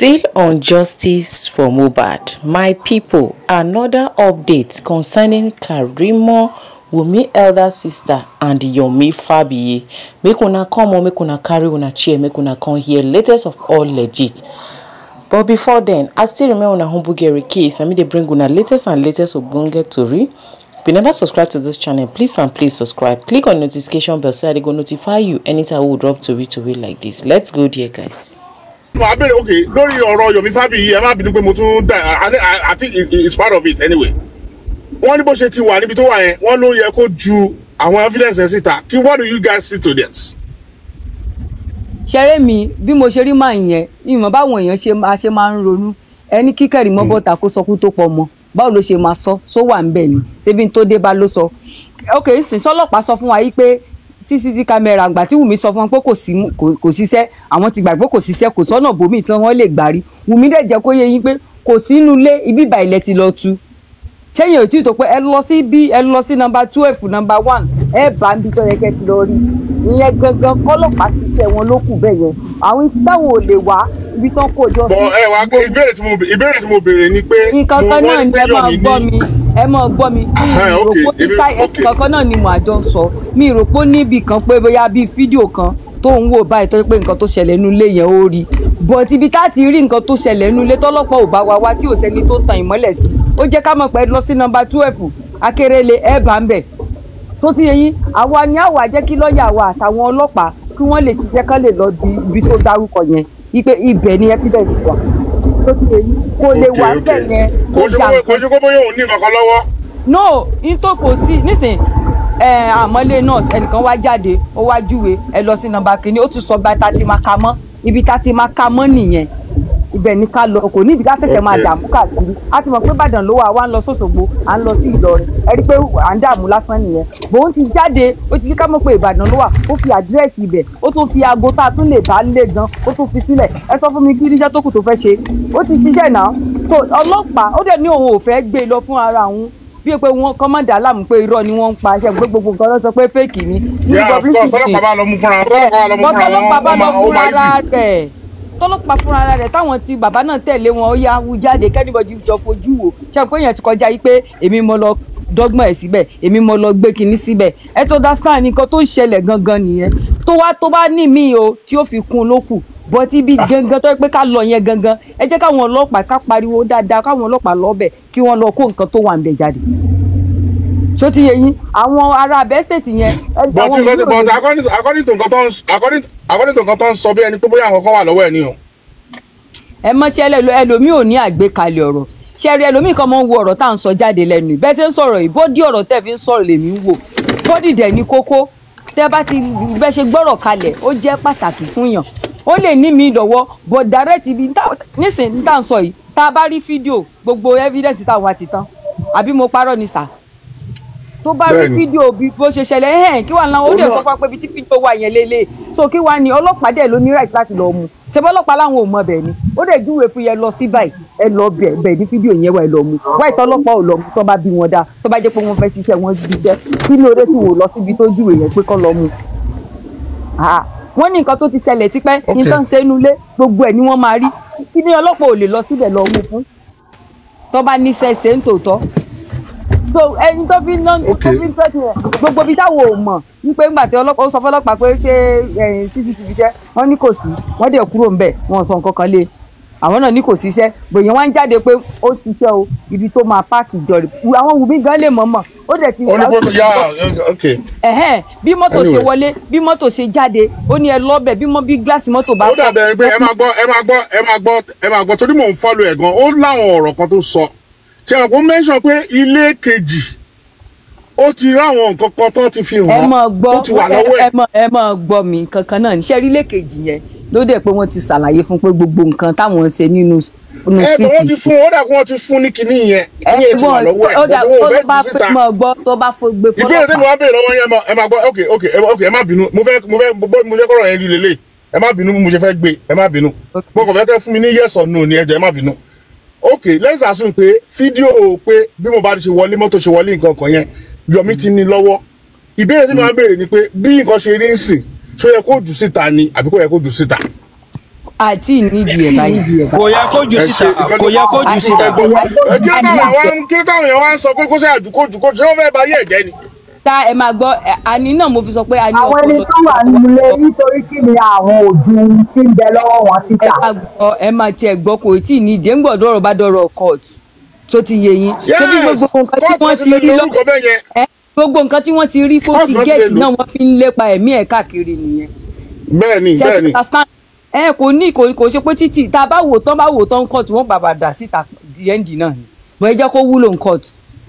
Still on justice for Mohbad, my people, another update concerning Karimo Wunmi elder sister and Yomi Fabiyi. Make una come on, make una carry una chair, make una come here. Latest of all legit. But before then, I still remain una humble Gary case. I mean they bring una latest and latest ogbonge tori. If you never subscribe to this channel, please and please subscribe. Click on notification bell so that they go notify you anytime we drop tori tori like this. Let's go there, guys. wàá bèrè ok lórí ọ̀rọ̀ Yomi Fabiyi ẹ má bínú pé mo tún dá I I I think it- it's part of it anyway. wọ́n ní bó ṣe ti wà níbi tó wà yẹn wọ́n ló yẹ kó ju àwọn evidence ẹ̀ síta kí what do you guys see to this. ṣeré mi bí mo ṣe rí màá yẹn ìmọ̀ báwọn èèyàn ṣe máa ṣe máa ń ronú ẹni kíkẹ́rì mọ́ bọ́ta kó sọkún tó pọ̀ mọ́ báwo ló ṣe máa sọ só wà ń bẹ̀ ni ṣébi tó dé bá ló sọ ok sìn sọlọ́pàá sọ fún wa yìí pé cctv camera àgbà tí Wùmí sọ fún wọn pé kò sí kò- kò ṣiṣẹ́ àwọn ti gbàgbé kò ṣiṣẹ́ kò sọ́nà bòmí tí wọ́n lè gbà rí Wùmí dẹ̀ jẹ́ kó yé yín pé kò sínú ilé ibi ìbà ilẹ̀ ti lọ tu sẹ́yìn ò tí ì tó pé ẹ lọ sí bí ẹ lọ sí nọmba twelve nọmba one ẹ bá ń bí tó yẹ kẹ́ ti lọ rí ìyẹn gangan kọ́lọ́pàá ṣiṣẹ́ wọn ló kù bẹ́ẹ̀ yẹn àwọn ibi táwọn ò lè wá ibi tán kó jọ bọ̀ ẹ wá ìbéèrè tí mo ìbéèrè tí mo béèrè ni pé nǹkan mo kan náà wọ́n ní ni pé ẹ máa Yomi gbọ́ ní mi ẹ máa gbọ́ mi Ahẹ́, ok, ìròpó èmi- títà ok. nǹkan kan náà ni mo àjọ ń sọ mi ìròpó níbì kan pé bóyá bíi fídíò kan tó ń wò báyìí tó pé nǹkan tó ṣẹlẹ̀ nínú ilé yẹn ó rí but ibi tá a ti rí nǹkan tó ṣẹlẹ̀ nínú ilé tọ́lọ́pàá ò bá wa wá tí ò sẹ́ni tó tan ìmọ́lẹ̀ sí ó jẹ́ ká mọ̀ pé ẹ lọ sí nọmba twelve akérèlé ẹ bá ń bẹ̀ tó ti yẹ yín àwa ni àwa jẹ́ kí lọ́ọ̀yà wa àtàwọn ọlọ́pàá kí wọ́n lè ṣiṣẹ́ kán lè lọ di ibi tó dárúkọ yẹn wípé ibẹ̀ ni evidence wà tó ti yẹ yín kò lè Ok, wà ok. bẹ́ẹ̀ yẹn kò ṣe jà kó- kò ṣe kó bóyá òun ní kankan lọ́wọ́. no n tó kò sí nísìn ẹ àmọ́lé nurse ẹnìkan wá jáde ó wá júwe ẹ lọ sí nọ́mbà kínní ó tún sọ gba tá a ti máa ka mọ́ ibi tá a ti máa ka mọ́ nìyẹn ibẹ̀ ní ká lọ kò ní ibi ká ṣẹ̀ṣẹ̀ máa Okay. dààmú káàkiri a ti mọ̀ pé Ìbàdàn ló wà wá ń lọ sọ́sọ́gbó à ń lọ sí Ìlọrin ẹ rí i pé à ń dààmú lásán nìyẹn bòun ti jáde ó ti fi ká mọ̀ pé Ìbàdàn ló wà ó fi àdírẹ́sì ibẹ̀ ó tún fi aago tá a tún lè bá lé gan ó tún fi sílẹ̀ ẹ sọ fún mi kí níṣẹ́ tó kù tó fẹ́ ṣe ó ti ṣiṣẹ́ náà tó ọlọ́pàá ó dẹ̀ ní òun ò fẹ́ gbé e lọ fún ara òun bí pé wọn kọ́ mọ̀ dá láàmú pé irọ́ ni wọ́n ń pa ṣe gbé gbogbo nǹkan ló sọ pé fake ni. ní yeah of course publicity. ọlọ́pàá bá lọ mú fúnra wọn tọ́lọ́pàá bá lọ mú fúnra wọn tọ́lọ́pàá bá ó lọ máa ó fúnra máa easy. rẹ̀ tọ́lọ́pàá fúnra rẹ̀ táwọn tí bàbá náà tẹ̀lé wọn ó yá wú jáde kẹ́nìbọ̀dì jọ fojú wò ṣe pé èèyàn ti kọjá yìí pé èmi mo lọ dọ́gbọ́n ẹ̀ síbẹ̀ èmi mo lọ gbé kinní síbẹ̀ ẹ tó understand nǹkan tó ń ṣẹlẹ̀ gangan nìyẹn tó wá tó bá ní mí o tí ó fi kún un lókù bọ́tí ibi gangan tó yẹ pé ká lọ yẹn gangan ẹ jẹ́ káwọn ọlọ́pàá ká pariwo dáadáa káwọn ọlọ́pàá lọ́bẹ̀ kí wọ́n lọ kó nǹkan tó wà ń bẹ̀ jáde ṣó ti yẹ yín àwọn ará abẹ́ state yẹn ẹ but àwọn nǹkan tí òwúrò but yẹn- according to according to nǹkan tó ń according according to nǹkan tó ń sọ bí ẹni pé bóyá àwọn kan wà lọ́wọ́ ẹ̀ ni o. ẹ mọṣẹ lẹlu ẹlòmíì ò ní àgbékalẹ̀ ọ̀rọ̀ ṣẹrí ẹlòmíì kan máa ń wo ọ̀rọ̀ tá à ń sọ jáde lẹ́nu yìí bẹ́ẹ̀ ṣe ń sọ̀rọ̀ yìí bódì ọ̀rọ̀ tẹ́ fi ń sọ̀rọ̀ lèmi ń wò bódì dẹ̀ ní kókó tẹ́ bá ti bẹ́ ṣe gbọ́rọ̀ kalẹ̀ ó jẹ́ pàtàkì fún yàn ó lè ní mi lọ́wọ́ but direct ibi tá- nísìnyí tá à ń sọ yìí tá a bá rí fídíò gbogbo evidence táwọn wa ti tán àbí mo parọ́ ni sà tó bá rí Bẹ́ẹ̀ni. fídíò bí bó ṣe ṣẹlẹ̀ ẹ̀hẹ́n kí wàá náà ó Ó dẹ̀ náà- sọ fún wa pé ibi tí fídíò wà yẹn lélẹ̀ so kí wàá ní ọlọ́pàá dẹ̀ ló ní right láti lọ mú ṣe bọ́ ọlọ́pàá láwọn ò mọ bẹ́ẹ̀ ni ó dẹ̀ júwe fún yẹn lọ sí báyìí ẹ lọ bẹ̀ bẹ̀ ní fídíò yẹn wà ẹ lọ mú wáyé tọ́lọ́pàá ò lọ mú tó bá bí wọn dáa tó bá jẹ́ pé wọ́n fẹ́ ṣiṣẹ́ wọn bí jẹ́ kí ló dé tí wò lọ síbi tó júwe yẹn pé kọ́ lọ mú Ah, wọ́n ní nǹkan tó ti ṣẹlẹ̀ tipẹ́ Ok. nǹkan ṣe inú ilé gbogbo ẹ̀ ni wọ́n máa rí kí ni ọlọ́pàá ò lè lọ síbẹ̀ lọ mú fún tó bá níṣẹ́ ṣe ń tòótọ́ so ẹni tó fi ná tó Ok. fi ń tẹ́tù yẹn gbogbo ibi táwọn ò mọ̀ wípé ńgbà tí ọlọ́pàá ó sọ fọlọ́pàá pé ṣé ẹ̀yìn cctv jẹ́ wọ́n ní kò sí wọ́n dẹ̀ kúrò ńbẹ̀ wọ́n sọ nǹkan kan lé àwọn náà ní kò síṣẹ́ gbòyàn wá ń jáde pé ó ṣiṣẹ́ o ibi tó máa páàkì jọrì àwọn Wùmí gan lè mọ̀ mọ̀ ó dẹ̀ ti ó ní bó yá ok ẹ̀hẹ́n bí mọ́tò ṣe Anyway. wọlé bí mọ́tò ṣe jáde ó ní ẹ lọ́bẹ̀ bí mọ́ bí gíláàsì mọ́tò bá ó dàbẹ̀ pé ẹ máa gbọ́ ẹ máa gbọ́ ẹ máa gbọ́ ẹ máa gbọ́ torí mò ń follow ẹ̀ gan ó láwọn ọ̀rọ̀ kan tó sọ ṣe àwọn kan mention pé ilé kejì ó ti ráwọn nǹkan kan tó ti fi ẹ hàn mọ̀ gbọ́ tó ti wà lọ́wọ́ ẹ ẹ̀ mọ̀ ẹ mọ̀ gbọ́ mi kankan náà níṣẹ́ rí lẹ́ẹ̀kejì yẹn ló dẹ̀ pé wọ́n ti ṣàlàyé fún pé gbogbo nǹkan táwọn ń ṣe nínú nínú ẹ bẹ wọ́n ti síìtì fún ó dà kí wọ́n ti fún ní kinní yẹn kinní yẹn ti wà lọ́wọ́ ẹ̀ ó dà bọ́tí tó wọn ò bá fẹ́ jù pé síta mọ̀ gbọ́ tó bá fo gbé ìbéèrè tí mo fọlọ́pàá wá béèrè lọ́wọ́ yẹn mọ- ẹ máa gbọ́ ok ok ẹ ok ẹ má bínú mo fẹ́ mo fẹ́ bó mo fẹ́ kọ́rọ̀ yẹn rí lélẹ̀ ẹ má bínú bí mo ṣe fẹ́ gbé ẹ má bínú Ok. mo kàn fẹ́ kẹ́ fún mi ní yes or no ni ẹ jọ̀ọ́ ẹ má bínú ok let's assume pé fídíò pé bí mo bá ti ṣe wọlé mọ́tò ṣe wọlé nǹkan kan yẹn Yomi ti ní lọ́wọ́ ìbéèrè tí mo wá béèrè ni pé bí nǹkan ṣe rí ń sìn ṣó yẹ kó jù síta ni àbí kó yẹ kó jù síta àti ìnídìí ẹ̀ báyìí. kò yẹ kó jù ẹ síta ṣe nǹkan kò yẹ kó jù síta. ẹ kí ló táwọn èèyàn wá ń- kí ló táwọn èèyàn wá ń sọ pé kó ṣe àdúkò jù kó ṣe wọ́n fẹ́ ba ayé ẹ̀jẹ̀ ni. ta ẹ máa gbọ́ ẹ, àní náà mo fi sọ pé a ní àwọn ẹni ọpọlọ tó wà nílé nítorí kí ni àwọn òjú tí ń bẹ lọ́wọ́ wọn ẹ síta. máa gbọ́ ẹ máa tiẹ̀ gbọ́ kò tí ì ní ìdí ńgbọ̀n dọ̀rọ̀ bá dọ̀rọ̀ court tó ti yé yín ṣé bí gbogbo nǹkan tí kóòtù wọ́n ti ti lè rí lo lọ orúkọ bẹ́ẹ̀ yẹn. ẹ gbogbo nǹkan tí wọ́n ti rí kó Court ti náà ti lè gẹ̀ẹ́tì lò. náà wọ́n fi ń lépa ẹ̀mí ẹ̀ káàkiri nìyẹn bẹ́ẹ̀ ni ṣe bẹ́ẹ̀ ti ni understand ẹ kò ní kò kò ṣe pé títì tá a bá wò tán bá wò tán court wọ́n bàbà dà síta di ẹ́ǹdì náà ni bọ́ ẹ jẹ́ kó wúlò ní court.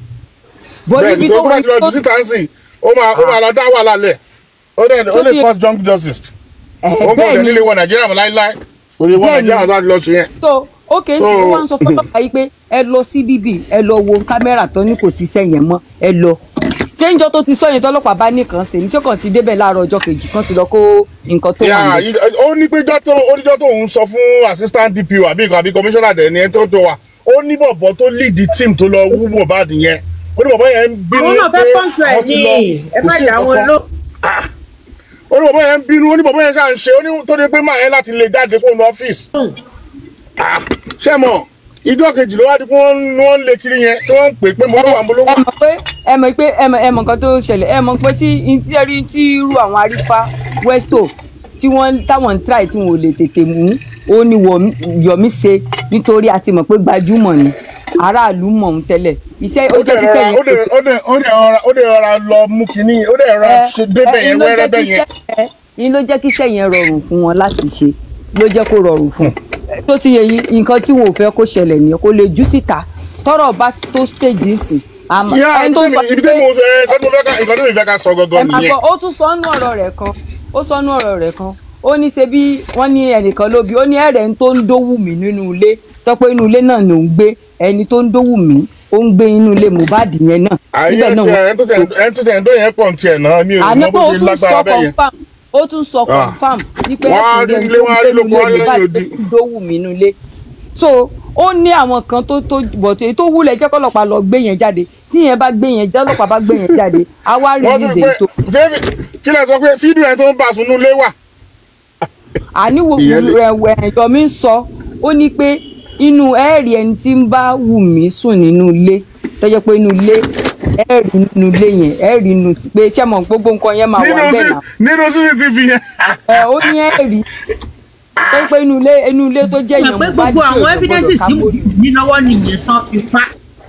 bọ́ bẹ́ẹ̀ níbi ni tó tó bá wà ti lọ jù síta ń sìn ó máa ó máa lọ dá wàhálà lẹ̀ ó dẹ̀ ó Tó lè ti- cause junk justice ẹ̀ ó kò bẹ́ẹ̀ lè ni nílé wọ nàìjíríà mọ́ láíláí kò lè wọ Bẹ́ẹ̀ ni. nàìjíríà láti lọ ṣe yẹn. so ok sí So- ó wá ń sọ fọlọ́pàá yìí pé ẹ lọ sí bíbí ẹ lọ wo kámẹ́rà tó ní kò sí sẹ́yìn mọ́ ẹ lọ ṣé njọ́ tó ti sọ yẹn tọ́lọ́pàá bá nìkan ṣe ní ṣé kàn ti débẹ̀ láàárọ̀ ọjọ́ kejì kan ti lọ kó nǹkan tó wà Yeah, ní. yí- ó ní pé jọ́ tó ó ní jọ́ tó ń sọ fún assistant DPO àbí nǹkan àbí commissioner dẹ̀ ni ẹ tó tó wa ó ní bọ̀bọ̀ tó lead the team tó lọ wú Mohbad yẹn ó ní bọ̀bọ̀ yẹn ń bínú àwọn náà fẹ́ pọ́ńsọ ẹ̀ wọ́n ti ní lọ, ẹ kò má sí dá wọn nǹkan ló. kan. ó ní bọ̀bọ̀ yẹn ń bínú ó ní bọ̀bọ̀ yẹn ṣáà ń ṣe ó ní tó dé pé máa yẹn láti lè jáde kó lọ ọ́fíìsì Ah, ṣé mọ̀ ìjọ kejì ló wá di pé wọ́n ń- wọ́n ń lé kiri yẹn tí wọ́n ń pè pé mo ló wà mo ló ẹ wà. mọ̀ pé ẹ mọ̀ pé ẹ mọ̀ ẹ mọ̀ nǹkan tó ṣẹlẹ̀ ẹ mọ̀ pé tí tí ẹ rí tí irú àwọn arífá westo tí wọ́n táwọn ń try tí wọn ò lè tètè mú ó ní Wọ̀mí- Yọ̀mí ṣe nítorí a ti mọ̀ pé gbajúmọ̀ ni aráàlú mọ̀ ń tẹ́lẹ̀ iṣẹ́ ó ó jẹ́ dẹ̀ kí rọra sẹ́yìn ó dẹ̀ ó dẹ̀ ó dẹ̀ rọra ó dẹ̀ rọra lọ mú kinní ó dẹ̀ rọra ṣe débẹ̀ yẹn wẹ́rẹ́ bẹ́ẹ̀ yẹn. yín ló jẹ́ kí iṣẹ́ yẹn rọrùn fún wọn láti ṣe ló jẹ́ kó rọrùn fún un tó ti yẹ yín nǹkan tí wọn ò fẹ́ kó ṣẹlẹ̀ nìyẹn kó lè jù síta tọ́rọ̀ bá tó stage nsìn àmọ́ Yá, ẹni tó sọ ibi tí mo fẹ́ nǹkan tí mo fẹ́ ká nǹkan tí mo fẹ́ ká sọ ẹ gangan máa nìyẹn. gbọ́ ó tún sọ nú ọ̀rọ̀ rẹ̀ kan ó sọ nú ọ̀rọ̀ rẹ̀ kan ó ní ṣe bí wọ́n ní ẹnìkan ló bí ó ní ẹ̀rẹ̀ ń tó ń dówù mí nínú ilé tọ́pẹ́ inú ilé náà ló ń gbé ẹni tó ń dówù mí ó ń gbé inú ilé Mohbad yẹn náà àyè níbẹ̀ náà tẹ wọ́n ẹ tó tẹ ẹ tó tẹ ẹ tó yẹn pọ̀ ní tiẹ̀ náà mi ò àní mọ pé bó ó ṣe tún lágbára sọ bẹ́ẹ̀ yẹn. confam ó tún sọ Ah. confam wípé Wọ́n á rí ẹ̀sìn ilé, wọ́n á rí lóko, wọ́n á rí lẹ́yìn odi. dówù mí nínú ilé so ó ní àwọn kan tó tó bọ̀tẹ̀ èyí tó wúlẹ̀ jẹ́ kọ́lọ́pàá lọ gbé yẹn jáde tí yẹn bá gbé yẹn jáde ọlọ́pàá bá gbé yẹn jáde á wá rí wọ́n tún ìzè tó pé David kí lẹ sọ pé fídíò ẹ tó ń bá a sunú lé wà. àníwò Ìyẹn lè- rẹ̀ Yọ̀mí ń sọ ó ní pé inú ẹ̀ẹ́rì ẹni tí ń bá wù mí sùn nínú ilé tó jẹ́ pé inú ilé ẹ̀ẹ́rì nínú ilé yẹn ẹ̀ẹ́rì inú ti pé ṣé mọ̀ gbogbo nǹkan yẹn máa wà nínú bẹ́ẹ̀ sí náà nínú CCTV yẹn. ẹ ó ní ẹ̀rí tó pé inú ilé inú ilé tó jẹ́ mọ̀ èèyàn pé Mohbad gbogbo tí ò àwọn gbọdọ̀ evidences ká tí mo mórí. ní lọ́wọ́ nìyẹn tán fi pa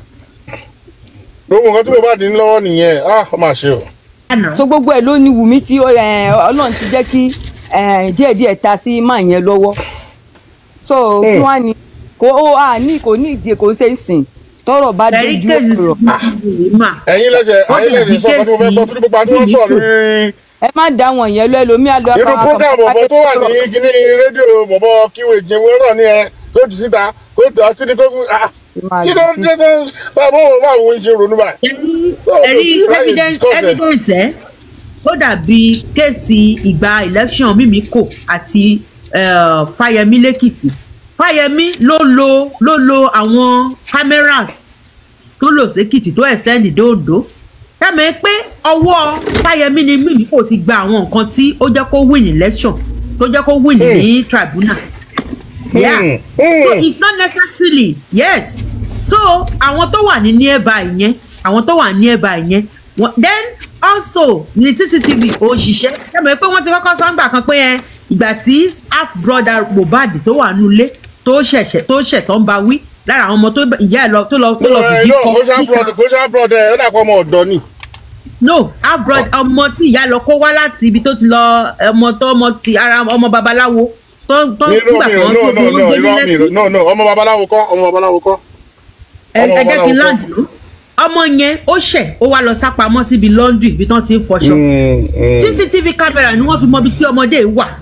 gbogbo nǹkan tí mo bá dín lọ́wọ́ nìyẹn ah ó máa ṣe o. àná. so gbogbo ẹ̀ ló ní Wùmí tí ó, ẹ, Ọlọ́run ti jẹ́ kí ẹ, díẹ̀díẹ̀ ta sí máa yẹn lọ́wọ́ so kí wọ́n á ní kò ó à ní kò ní ìdí kò ṣe é sìn tọ́rọ̀ bá ẹ̀rí dojú kéèsì ọ̀rọ̀ sí ìwé mà. ẹ̀yin lẹ́sẹ̀ Wọ́n ẹ̀yin dẹ̀ lẹ́sẹ̀ sọ pé mo fẹ́ gbọ́ torí gbogbo àti wọ́n sọ̀rọ̀ lórí ẹ má dá wọn yẹn lọ ẹlòmíì àlọ irú program bọ̀bọ̀ tó wà ní kíní rédíò bọ̀bọ̀ kíwèé jẹun náà ni ẹ kóòtù síta kóòtù akíní kóòtù ah kí ló ń dé tó ń báwo báwo ń ṣe ronú báyìí. ẹ̀rí So, ẹ̀rí we try to evidence discuss it. evidence ẹ̀ ó dàbí kéèsì ìgbà election mímíkò àti eh, fáyemí lẹ́kìtì fáyemí ló lo ló lo àwọn cameras tó lò sékìtì tó extend dé Oǹdó dámẹ́ pé ọwọ́ fáyemí ni mímíkò ti gba àwọn nǹkan tí ó jẹ́ kó win election tó jẹ́ kó win ní tribunal yeah Hmm, so hmm. it's not necessarily yes so àwọn tó wà ní nearby yẹn àwọn tó wà nearby yẹn wọ́n- then also ní cctv ò ṣiṣẹ́ ṣàbẹ̀ pé wọ́n ti kọ́kọ́ sọ́ngbà kan pé ẹ ìgbà tí half brother Mohbad tó wà nulẹ̀ tó ṣẹ̀ṣẹ̀ tó ṣẹ̀ tó ń ba wí lára àwọn ọmọ tó ìyá ẹ̀ lọ tó lọ tó lọ fìdí no kọ kò ṣá níta. brọdẹ kò ṣá brọdẹ ó dà kọ́ ọmọ ọ̀dọ́ ni. no half brother ọmọ tí ìyá lọ kó wá láti ibi tó ti lọ ọmọ tó ọmọ ti ara ọmọ babaláwo tó tó ní nígbà irọ́ mi kan no tó no tó no gbé irọ́ mi nílẹ̀ no no ọmọ babaláwo kọ́ ọmọ babaláwo kọ́. ẹ ọmọ ẹ jẹ́ kí n babaláwo land ló ọmọ yẹn ó ṣẹ̀ ó wá lọ sápamọ́ síbi laundry ibi tán ti ń fọṣọ Mm, mm. cctv camera ni wọ́n fi mọ ibi tí ọmọdé yìí wà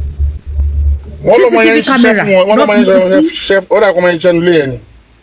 wọ́n lọ́mọ yẹn ń CCTV ṣiṣẹ́ fún wọn wọ́n lọ́mọ yẹn ń camera. ṣiṣẹ́ ó dà kọ́ ọmọ yẹn ń ṣiṣẹ́ nílé yẹn ni.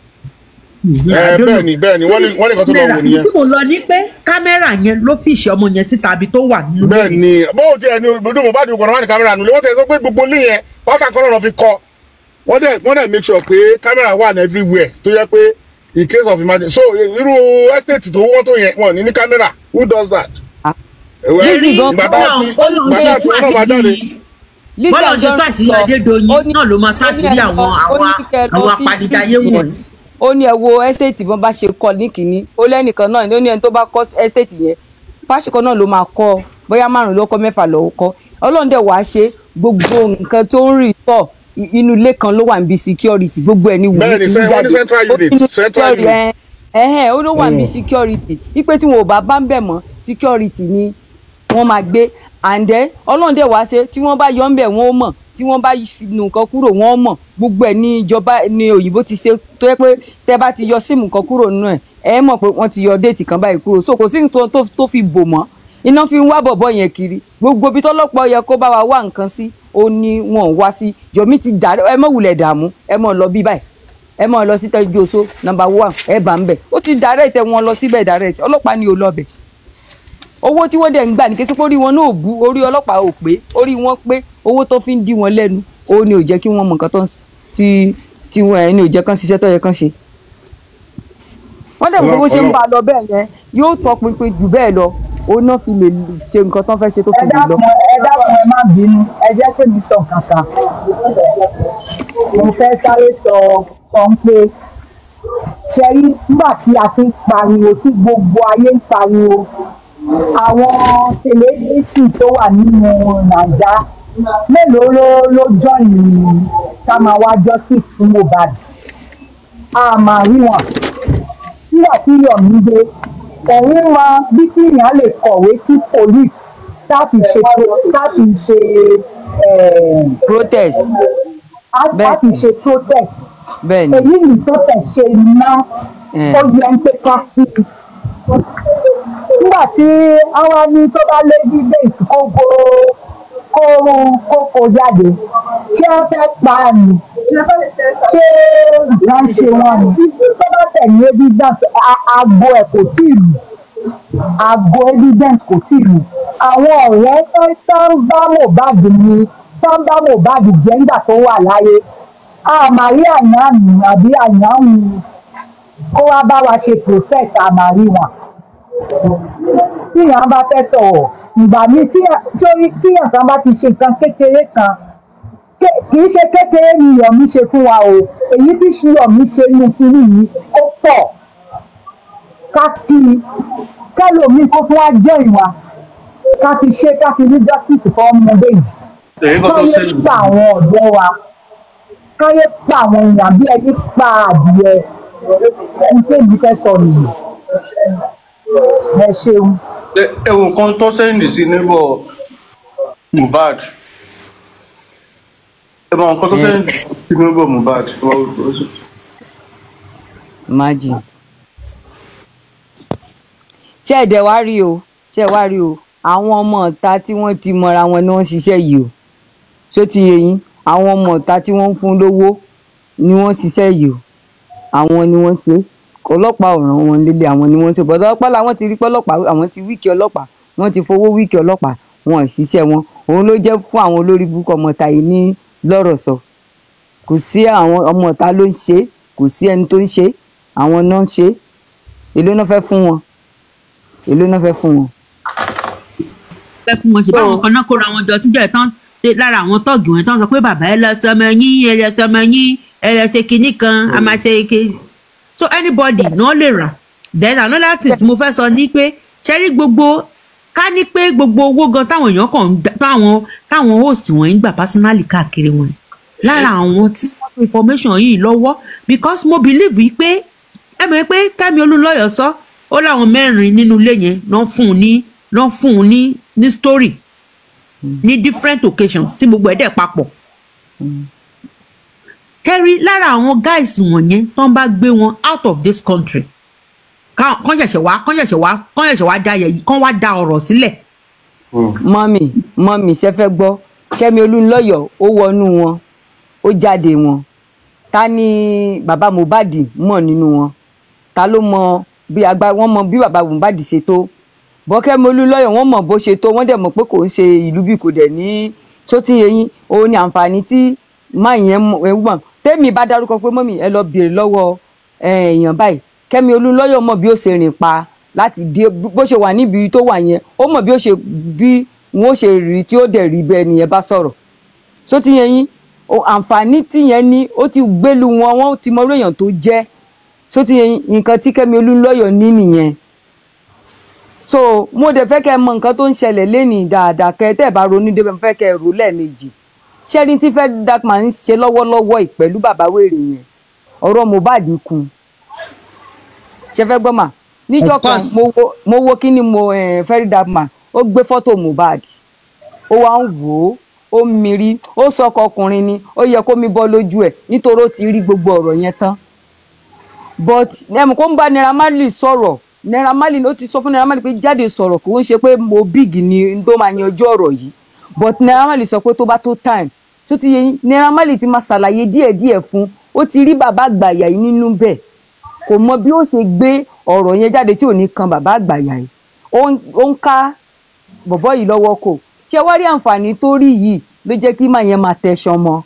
Eh, bẹ́ẹ̀ ni bẹ́ẹ̀ ni wọ́n ní wọ́n ní nǹkan tó lọ wò nìyẹn. tí mo lọ ní pé kámẹ́rà yẹn ló fìṣẹ́ ọmọ yẹn síta ibi tó wà nínú bẹ́ẹ̀ ni bóun ti ẹni ojú mo bá di ògùn ọ̀nà wà ní kámẹ́rà nulẹ̀ wọ́n tẹ̀ sọ pé gbogbo ilé yẹn wákà kan náà fi kọ́ wọ́n dẹ̀ wọ́n dẹ̀ make sure pé kámẹ́rà wà ní everywhere tó yẹ pé in case of emergency so irú estate tó wọ́n tó yẹn wọ́n ní ní kámẹ́rà who does that. Ah. Ẹ̀wẹ̀, Lizzy gan ìgbà kọ́ tá náà, a ti ó lóun ìgbà tá a ṣe ti wọ́n náà máa jáde ìwádìí Lizzy bọ́lá ṣe tó Anjorin àṣírí sọ, adédọyìn ó ní- náà ló máa tó ó ní àṣírí ẹ àwọn lọ- ó àwọn ní kẹ́ ẹ lọ àwọn sí apanidayé street wọ̀nyí. yẹn. ó ní ẹ wo estate bọ́n bá ṣe kọ́ ní kínní ó lẹ́nìkan náà ó ní ẹni tó bá kọ́ estate yẹn pásíkọ náà ló máa kọ́ bóyá márùn ló kọ́ mẹ́fà ló kọ́ ọlọ́run dẹ̀ wàá ṣe gbogbo nǹkan tó ń rì tọ̀ i- inú ilé kan ló wà níbi security gbogbo ẹ̀ ní wùmí Bẹ́ẹ̀ni, ti ń cen- wọ́n ní jáde central Ó unit, nínú central security, unit. ẹ ẹhẹn ó ló wà níbi security ipe tí wọn ò bá bá ń bẹ̀ mọ́ security ni wọ́n máa gbé and then ọlọ́run dẹ̀ wá ṣe tí wọ́n bá yọ ń bẹ̀ wọ́n ó mọ̀ tí wọ́n bá nu nǹkan kúrò wọ́n ó mọ̀ gbogbo ẹ̀ ní ìjọba ní òyìnbó ti ṣe tó yẹ pé tẹ́ bá ti yọ síìmù kan kúrò nínú ẹ̀ ẹ mọ̀ pé wọ́n ti yọ déètì kan báyìí kúrò so kò sí nǹkan tó tó fi bò mọ́ iná fi ń wá bọ̀bọ̀ yẹn kiri gbogbo ibi tọ́lọ́pọ̀ yẹ kó bá wa wá nǹkan sí ó ní wọn ò wá sí yomi ti dà ẹ mọ̀ wulẹ̀ dààmú ẹ mọ̀ lọ bí báyìí ẹ mọ̀ lọ sí tẹ́jú oṣó nọmba one ẹ bá ń bẹ̀ ó ti direct wọn lọ síbẹ̀ direct ọlọ́pàá ni ò lọ bẹ̀ owó tí wọ́n dẹ̀ ń gbà ní kí sípò orí wọn náà ò bú orí ọlọ́pàá ò pé orí wọn pé owó tó fi ń dí wọn lẹ́nu ó ní ò jẹ́ kí wọ́n mọ nǹkan tó ń s- tí tí wọ́n ẹ̀ ní ò jẹ́ kán ṣiṣẹ́ tó yẹ kán ṣe. wọ́n dẹ̀ mọ̀ pé bó ṣe ń bá a lọ bẹ́ẹ̀ yẹn yóò tọ pinpin jù bẹ́ẹ̀ lọ ó náà fi lè ṣe nǹkan tó ń fẹ́ ṣe tó ẹ fi lè lọ. dákun ẹ dákun ẹ má bínú ẹ jẹ́ kí mi sọ kankan mo fẹ́ sáré sọ sọ pé ṣẹ́rí nígbà tí a fi ń pariwo tí gbogbo ayé ń pariwo àwọn celebrity tó wà nínú nàìjà mélòó ló ló join ká máa wá justice fún mohbad a máa rí wọn nígbà tí yomi dé òun mọ bí tí èèyàn lè kọ̀wé sí police láti ṣe láti ṣe eh, protest láti ṣe protest bẹ́ẹ̀ ni èyí ni protest ṣe ná Eh. ó yẹ ń pé ká kí i nígbà tí àwa ní tó bá lé bí bẹ́ẹ̀sì kó kó kó kó kó jáde ṣé wọ́n fẹ́ pa á ni ṣé wọ́n ṣe wọn ni tó bá tẹ̀lé evidence a- aago ẹ̀ kò tí ì lù aago evidence kò tí ì lù àwọn ọ̀rẹ́ tó tó ń bá mohbad ni tó ń bá mohbad jẹ́ nígbà tó wà láyé àmàrí àyànnù àbí àyànnù kó wá bá wa ṣe protest àmàrí wọn tí èèyàn bá fẹ́ sọ̀rọ̀ ìgbà míì tí tí tí èèyàn kan bá ti ṣe nǹkan kékeré kan ké- kì í ṣe kékeré ni Yomi ṣe fún wa o èyí tí Yomi ṣe ní kinní yìí ó pọ̀ ká kí i kẹ́lòmíì kó fún wa jẹ́ ìwà ká fi ṣe ká fi rí justice fún ọmọdé yìí èyí kan tó káyé ṣẹlẹ̀ pa àwọn ọ̀dọ́ wa káyé pa àwọn èèyàn bí ẹni pa adìyẹ ẹni tẹ́bi fẹ́ sọ nìyí ẹ ṣeun. ẹ- ẹwọ nǹkan tó sẹ́yìn sí níbọ̀ mohbad ẹ mọ nǹkan tó sẹ́yìn sí níbọ̀ mohbad imagine ṣé ẹ̀dẹ̀ wá rí o ṣé ẹ wá rí o àwọn ọmọ ọ̀ta tí wọ́n ti mọra wọn ni wọ́n ń ṣiṣẹ́ yìí o ṣó ti yé yín àwọn ọmọ ọ̀ta tí wọ́n ń fún lówó ni wọ́n ń ṣiṣẹ́ yìí o àwọn ni wọ́n ṣe ọlọ́pàá ò ràn wọ́n lélẹ̀ àwọn ni wọ́n ṣe bọ́dọ̀ ọlọ́pàá làwọn ti rí pé ọlọ́pàá àwọn ti wíìkì ọlọ́pàá wọ́n ti fowó wíìkì ọlọ́pàá wọn ò ṣiṣẹ́ wọn òun ló jẹ́ fún àwọn olórí burúkú ọmọ ọ̀ta yìí ní lọ́rọ̀ sọ kò sí àwọn ọmọ ọ̀ta ló ń ṣe é, kò sí ẹni tó ń ṣe é, àwọn náà ń ṣe é. èló náà fẹ́ fún wọn èló náà fẹ́ fún wọn. fẹ́ fún wọn ṣe báwọn kan náà kóra wọn jọ síbẹ̀ tán dé- lára àwọn tọ́ọ̀gì wọn tán sọ pé bàbá ẹ lọ sọmọ yín ẹ lọ sọmọ yín ẹ lọ ṣe kinní kan a máa ṣe ike so anybody náà lè rà then another thing tí mo fẹ́ sọ ni pé ṣe rí gbogbo ká ní pé gbogbo owó gan táwọn èèyàn kàn ń gbà táwọn táwọn host wọn ń gbà personally káàkiri wọn lára àwọn tí wọ́n fi information yìí lọ́wọ́ because mo believe wí pé ẹ mọ̀ pé Kẹ́mi Olúnlọ́yọ̀ sọ ó láwọn mẹ́rin nínú ilé yẹn lọ́ fún un ní lọ́ fún un ní ní story ní different occasions tí gbogbo ẹ̀ dẹ̀ papọ̀. kẹ́rí lára àwọn guys wọ̀nyẹn tó ń bá gbé wọn out of this country ká- kán ṣẹ̀ṣẹ̀ wá kán ṣẹ̀ṣẹ̀ wá kán ṣẹ̀ṣẹ̀ wá da yẹ̀ kán wá da ọ̀rọ̀ sílẹ̀. mọ́mì mọ́mì ṣe fẹ́ gbọ́ kẹ́mi olúńlọ́yọ̀ ó wọnú wọn ó jáde wọn ta ni bàbá mohbad mọ̀ nínú wọn ta ló mọ bí agbá wọn mọ bí bàbá mohbad ṣe tó bọ́ kẹ́mi olúńlọ́yọ̀ wọ́n mọ̀ bó ṣe tó wọ́n dẹ̀ mọ̀ pé kò ń ṣe ìlú bí kò dẹ̀ ní sótì eyín òun ni àǹfààní tí máa yẹn mọ̀ tẹ́mi bá dárúkọ pé mọ́mì ẹ lọ béèrè lọ́wọ́ eh, èèyàn báyìí kẹ́mi olúńlọ́yọ̀ mọ̀ bí ó ṣe rìn pa láti dé bó ṣe wà níbi tó wà yẹn ó mọ̀ bí ó ṣe bí wọn ó ṣe rí tí ó dẹ̀ rí bẹ́ẹ̀ nìyẹn bá sọ̀rọ̀ so ti yẹn yín o àǹfààní tìyẹn ní ó ti gbélu wọn wọn ti mọ orí èèyàn tó jẹ́ so ti yẹn yín nǹkan tí Kẹ́mi Olúnlọ́yọ̀ ní nìyẹn so mo dẹ̀ fẹ́ kẹ́ ẹ mọ nǹkan tó ń ṣẹlẹ̀ lénìí dáadáa kẹ́ ẹ tẹ́ ẹ bá ronú débẹ̀ mo fẹ́ kẹ́ ẹ rò lẹ́ẹ̀mejì ṣẹ́ni tí fẹ́ dákman ń ṣe lọ́wọ́lọ́wọ́ yìí pẹ̀lú bàbá wèrè yẹn ọ̀rọ̀ Mohbad kù ṣe fẹ́ gbọ́ mà níjọ́ Of kan course. mo wo mo wo kí ni mo fẹ́rí dákman ó gbé fọ́tò Mohbad ó wá ń wò ó ó ń mirí ó sọkọ ọkùnrin ni ó yẹ kó mi bọ́ lójú ẹ̀ nítorí ó ti rí gbogbo ọ̀rọ̀ yẹn tán but ẹmu kó ń bá Naira Marley sọ̀rọ̀ Naira Marley ó ti sọ fún Naira Marley pé jáde sọ̀rọ̀ kò ń ṣe pé mo big ni n tó máa yanjú ọ̀rọ̀ yìí but Naira Marley sọ pé tó bá tó time tó ti yẹ yín Naira Marley ti máa ṣàlàyé díẹ̀díẹ̀ fún ó ti rí bàbá àgbàyà yìí nínú bẹ́ẹ̀ kò mọ bí ó ṣe gbé ọ̀rọ̀ yẹn jáde tí ò ní kan bàbá àgbàyà yìí ó ń- ó ń ká bọ̀bọ́ yìí lọ́wọ́ kò ṣé wá rí àǹfààní tó rí yìí ló jẹ́ kí màá yẹn máa tẹ̀sán mọ́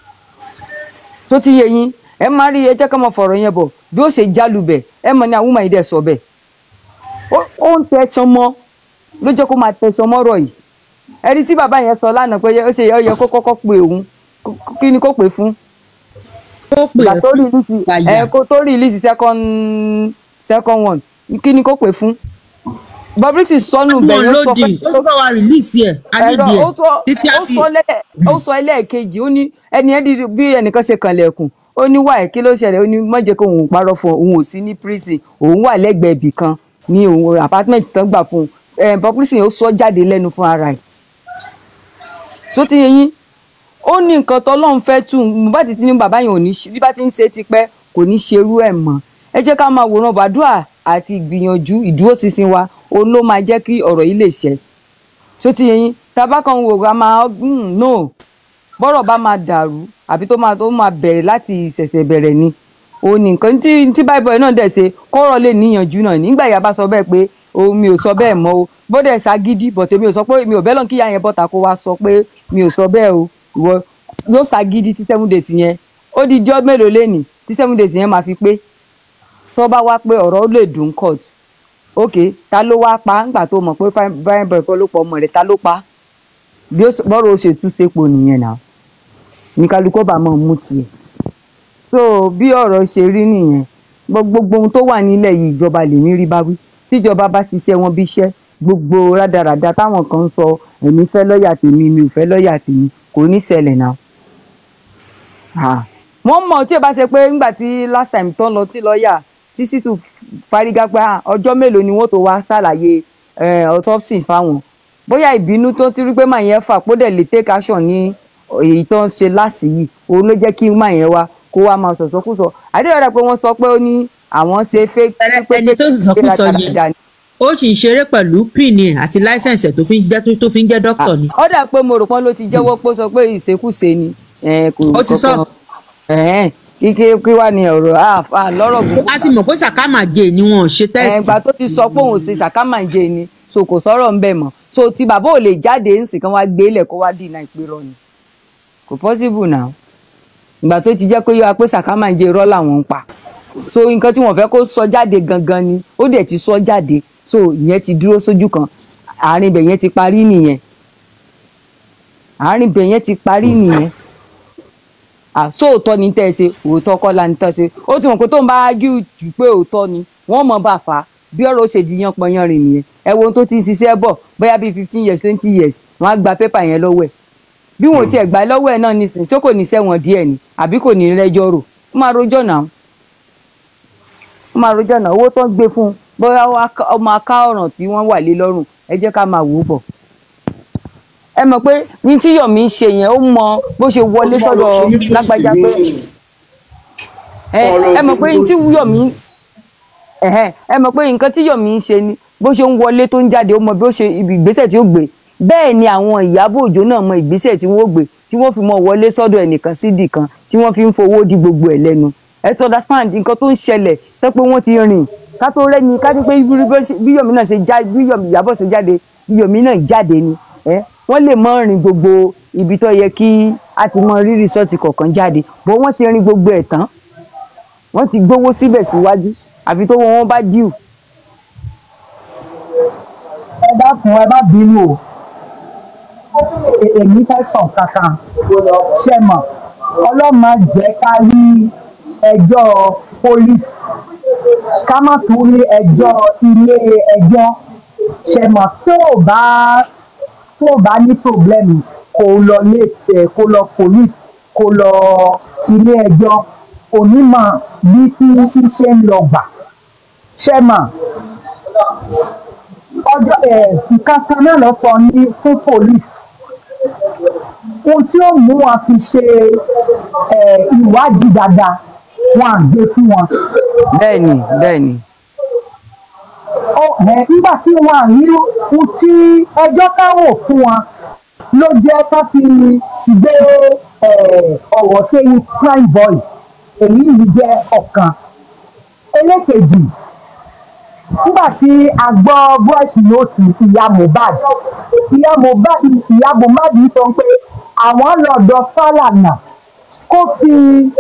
tó ti yẹ yín ẹ máa rí ẹ jẹ́ ká máa fọ̀rọ̀ yẹn bọ̀ bí ó ṣe jálùbẹ̀ ẹ mọ̀ ní àwọn ọmọ yìí dẹ̀ sọ bẹ́ẹ̀ ó ó ń tẹ̀sán mọ́ ló jẹ́ kó máa tẹ̀sán mọ́rọ̀ yìí ẹni tí bàbá yẹn sọ lánàá pé ó ṣe ó yẹ kó kọ́kọ́ pe òun kó- kó- kí ni kó pè fún ó pè ìgbà é tó fún rìlíìsì gbàyà ẹ kó tó rìlíìsì second second one kí ni kó pè fún Bobrisky sọnù wọn bẹ̀yẹn sọ lódì fẹ́ ó bá wa release ẹ ẹ̀rọ adébíyẹ ó sọ títí a ó fi sọ lẹ́- ó sọ ẹlẹ́ẹ̀kejì ó ní ẹni ẹni bí ẹnìkan ṣe kànlẹ̀kùn ó ní wáyé kí ló ṣẹlẹ̀ ó ní má jẹ́ kó òun parọ́ fún ọ, òun ò sí ní prison òun wà lẹ́gbẹ̀ẹ́ ibì kan ní òun apartment tán gbà fún un ẹ̀ Bobrisky ó sọ jáde lẹ́nu fún ara ẹ̀ tó ti yẹ yín ó ní nǹkan tọ́lọ́run fẹ́ tù Mohbad ti ní bàbá yẹn ò ní ṣe bí bá ti ń ṣe tipẹ́ kò ní ṣerú ẹ̀ mọ́ ẹ jẹ́ ká máa wòran bàdúrà àti ìgbìyànjú ìdúróṣinṣin wa òun ló máa jẹ́ kí ọ̀rọ̀ yìí lè ṣẹ tó ti yẹ yín tábà kan wò ká máa mm, no bọ́rọ̀ bá máa dàrú àbí tó máa tó máa bẹ̀rẹ̀ láti ìṣẹ̀ṣẹ̀ bẹ̀rẹ̀ ni òun ní nǹkan tí tí báìbọ̀ náà dẹ̀ ṣe kọ́rọ̀ lè níyànjú náà nígbà yà bá sọ bẹ́ẹ̀ pé o mi ò sọ bẹ́ẹ̀ mọ́ o bọ́dẹ̀ ṣàgídí bọ̀tẹ̀ mi ò sọ pé mi ò bẹ́ẹ̀ lọ́n kíyà yẹn bọ́ta kó wá sọ pé mi ò sọ bẹ́ẹ̀ o ìwọ yóò ṣàgídí tí seven days yẹn ó di jọ́ mélòó lẹ́nìí tí seven days yẹn máa fi pé tó bá wá pé ọ̀rọ̀ ó lè dùn court ok ta ló wá pa ńgbà tó mọ̀ pé fine boy kọ́ ló pọ̀ ọmọ rẹ̀ ta ló pa bí ó bọ́rọ̀ ó ṣe tú sépo nìyẹn náà ní kálukú bá mọ̀ mú tiẹ̀ so bí ọ̀rọ̀ ṣe rí nìyẹn gbogbo ohun tó wà nílẹ̀ yìí ìjọba lèmi rí bá wí tíjọba bá ṣiṣẹ́ wọn bí iṣẹ́ gbogbo rádaràda táwọn kan ń sọ èmi fẹ́ lọ́ọ̀yà tèmi mi ò fẹ́ lọ́ọ̀yà tèmi kò ní ṣẹlẹ̀ náà Ah. wọ́n mọ̀ tí ò bá ṣe pé ńgbà tí last time tó ń lọ tí lọ́ọ̀yà tí sítú fárígá pé ah, ọjọ́ mélòó ni wọ́n tó wá ṣàlàyé eh, autopsy fáwọn bóyá ìbínú tó ti rí pé màá yẹn fà kó dẹ̀ lè take action ní èyí tó ń ṣe last yìí òun ló jẹ́ kí màá yẹn wá kó wá máa sọ̀sọ́kùsọ àdéhùn pé wọ́n sọ pé ó ní àwọn ṣe fake ẹni tó sọ̀sọ́kùsọ yẹn ó sì ń ṣeré pẹ̀lú pin ẹ̀ àti láísẹ̀nsì ẹ̀ tó fi ń jẹ́ tó fi ń jẹ́ dókítà ni. ó dà pé mo rò pọ́n ló ti jẹ́wọ́ pé ó sọ pé ìṣekúṣe ni eh, kò Ó ti sọ. kankan- eh, kí kí kí wá ní ọ̀rọ̀ ah, ah, lọ́rọ̀ gbogbo a ti mọ̀ pé sàkámà jẹ ni wọn ò ṣe tẹ́sítì. ẹgbà tó ti sọ pé òun ṣe sàkámàǹjẹ ni so kò sọ̀rọ̀ ń bẹ̀ mọ́ so tí bàbá ò lè jáde ń sìn kán wá gbé lẹ̀ kó wá dìnnà ìpérọ ni kò possible now ìgbà tó ti jẹ́ pé yóò wá pé sàkámàǹjẹ irọ́ làwọn ń pa so nǹkan tí wọ́n fẹ́ kó sọ jáde gangan ni ó dẹ̀ ti sọ jáde so ìyẹn ti dúró sójú kan àárín ibẹ̀ yẹn ti parí nìyẹn àárín ibẹ̀ yẹn ti parí nìyẹn àsóòótọ́ ni tẹ́ ẹ ṣe òótọ́ kọ́ la ní tẹ́ ẹ ṣe ó ti mọ̀ pé tó ń bá ágíù jù pé òótọ́ ni wọ́n mọ̀ bá fà á bí ọ̀rọ̀ ó ṣe di yan pọnyan rìn nìyẹn ẹ wo ohun tó ti ń ṣiṣẹ́ bọ̀ bóyá bíi fifteen years twenty years wọ́n á gba pépà yẹn lọ́wọ́ ẹ̀ bí wọn ò tiẹ̀ gbà lọ́wọ́ ẹ̀ náà nísìnyí ṣé kò ní sẹ́wọ̀n díẹ̀ ni àbí kò ní rẹ́jọ́ rò ó máa rojọ́ náà ó máa rojọ́ náà owó tó ń gbé fún un bóyá ó máa ká ọ̀ràn tí wọ́n wà lé lọ́rùn ẹ jẹ́ ká máa wò ó bọ̀ ẹ mọ̀ pé ní tí Yomi ń ṣe yẹn ó mọ bó ṣe wọlé sọ́dọ̀ lágbájá pé ẹ ẹ mọ̀ pé ní tí Yomi ẹ̀hẹ́n, ẹ mọ̀ pé nǹkan tí Yomi ń ṣe ni bó ṣe ń wọlé tó ń jáde ó mọ bí ó ṣe ibi ìgbésẹ̀ tí ó gbé bẹ́ẹ̀ ni àwọn Ìyábọ̀ Òjó náà mọ ìgbésẹ̀ tí wọ́n gbé tí wọ́n fi mọ wọlé sọ́dọ̀ ẹnìkan sídì kan tí wọ́n fi ń fowó di gbogbo ẹ̀ lẹ́nu ẹ tó understand nǹkan tó ń ṣẹlẹ̀ tó pé wọ́n ti rìn ká tó rẹ́ni ká ní pé bí bí Yomi náà ṣe jáde bí Yomi Ìyábọ̀ ṣe jáde bí Yomi náà jáde ni ẹ wọ́n lè mọ rìn gbogbo ibi tó yẹ kí a ti mọ rí rìsọ́ọ̀tì kọ̀ọ̀kan jáde bó wọ́n ti rìn gbogbo ẹ̀ tán wọ́n ti gbówó síbẹ̀ síwájú àfi tó wọn bá díù ẹ dákun ẹ má bínú o e- èmi fẹ́ sàn kankan ṣe mọ̀ ọlọ́mọ jẹ́ ká rí ẹjọ́ pólísì ká má tún rí ẹjọ́ ilé ẹjọ́ ṣe mọ̀ tó o bá tó o bá ní pòblẹ́mù kó o lọ lé ẹ̀ kó o lọ pólísì kó o lọ ilé ẹjọ́ onímọ̀ bí tí tí ṣe ń lọ gbà ṣe mọ̀ ọjọ́ ẹ̀ nǹkan kan náà lọ sọ ní fún pólísì ohun tí ó mú wọn fi ṣe ẹ̀ ìwádìí dáadáa wọn à gbé fún wọn bẹ́ẹ̀ni bẹ́ẹ̀ni ó ẹ̀ nígbà tí wọn à rí ohun tí ẹjọ́ káwọ̀ fún wọn ló jẹ́ ká fi gbé ẹ̀ ọ̀rọ̀ sẹ́yìn prime boy èyí yìí jẹ́ ọ̀kan ẹlẹ́kejì nígbà tí a gbọ́ voice note ìyá mohbad ìyá mohbad ìyá mohbad sọ pé àwọn lọ́dọ̀ fàlànà kó fi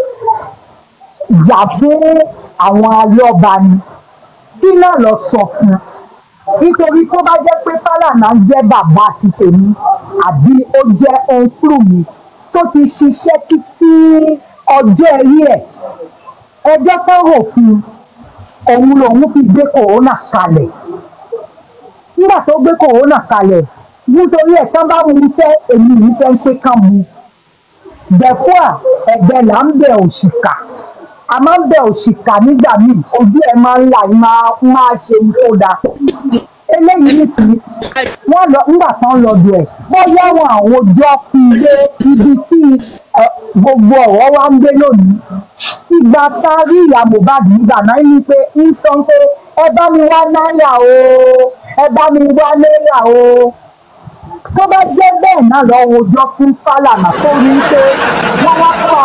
jà fún àwọn alọ́ba ni kí náà lọ sọ fún un nítorí tó bá jẹ́ pé fàlànà jẹ́ bàbá ti tèmi àbí ó jẹ́ ọ̀nkúrò mi tó ti ṣiṣẹ́ títí ọjọ́ ẹ̀rí ẹ̀ ẹjọ́ tó rò fún un òun lòun fi gbé kòrónà kalẹ̀ nígbà tó gbé kòrónà kalẹ̀ nítorí ẹ̀ tán bá mu iṣẹ́ èmi yìí fẹ́ ń pé kán mu dẹ̀fúà ẹ̀gbẹ́ là ń bẹ̀ òṣìkà a máa ń bẹ̀ òṣìkà nígbà míì ojú ẹ̀ máa ń là ń máa máa ṣe ní tó dáa eléyìí nísìnyí wọ́n lọ nígbà tán lọ bẹ̀ ẹ̀ bóyá wọn àwọn ọjọ́ fi lé ibi tí ẹ, gbogbo ọ̀rọ̀ wa ń gbé lónìí ìgbà tá a rí ìyá mohbad nígbà náà ní pé ń sọ pé ẹ bá mi wá náírà o ẹ bá mi wá náírà o tó bá jẹ́ bẹ́ẹ̀ náà lọ wojọ́ fún fálànà tó rí i pé wọ́n wá pa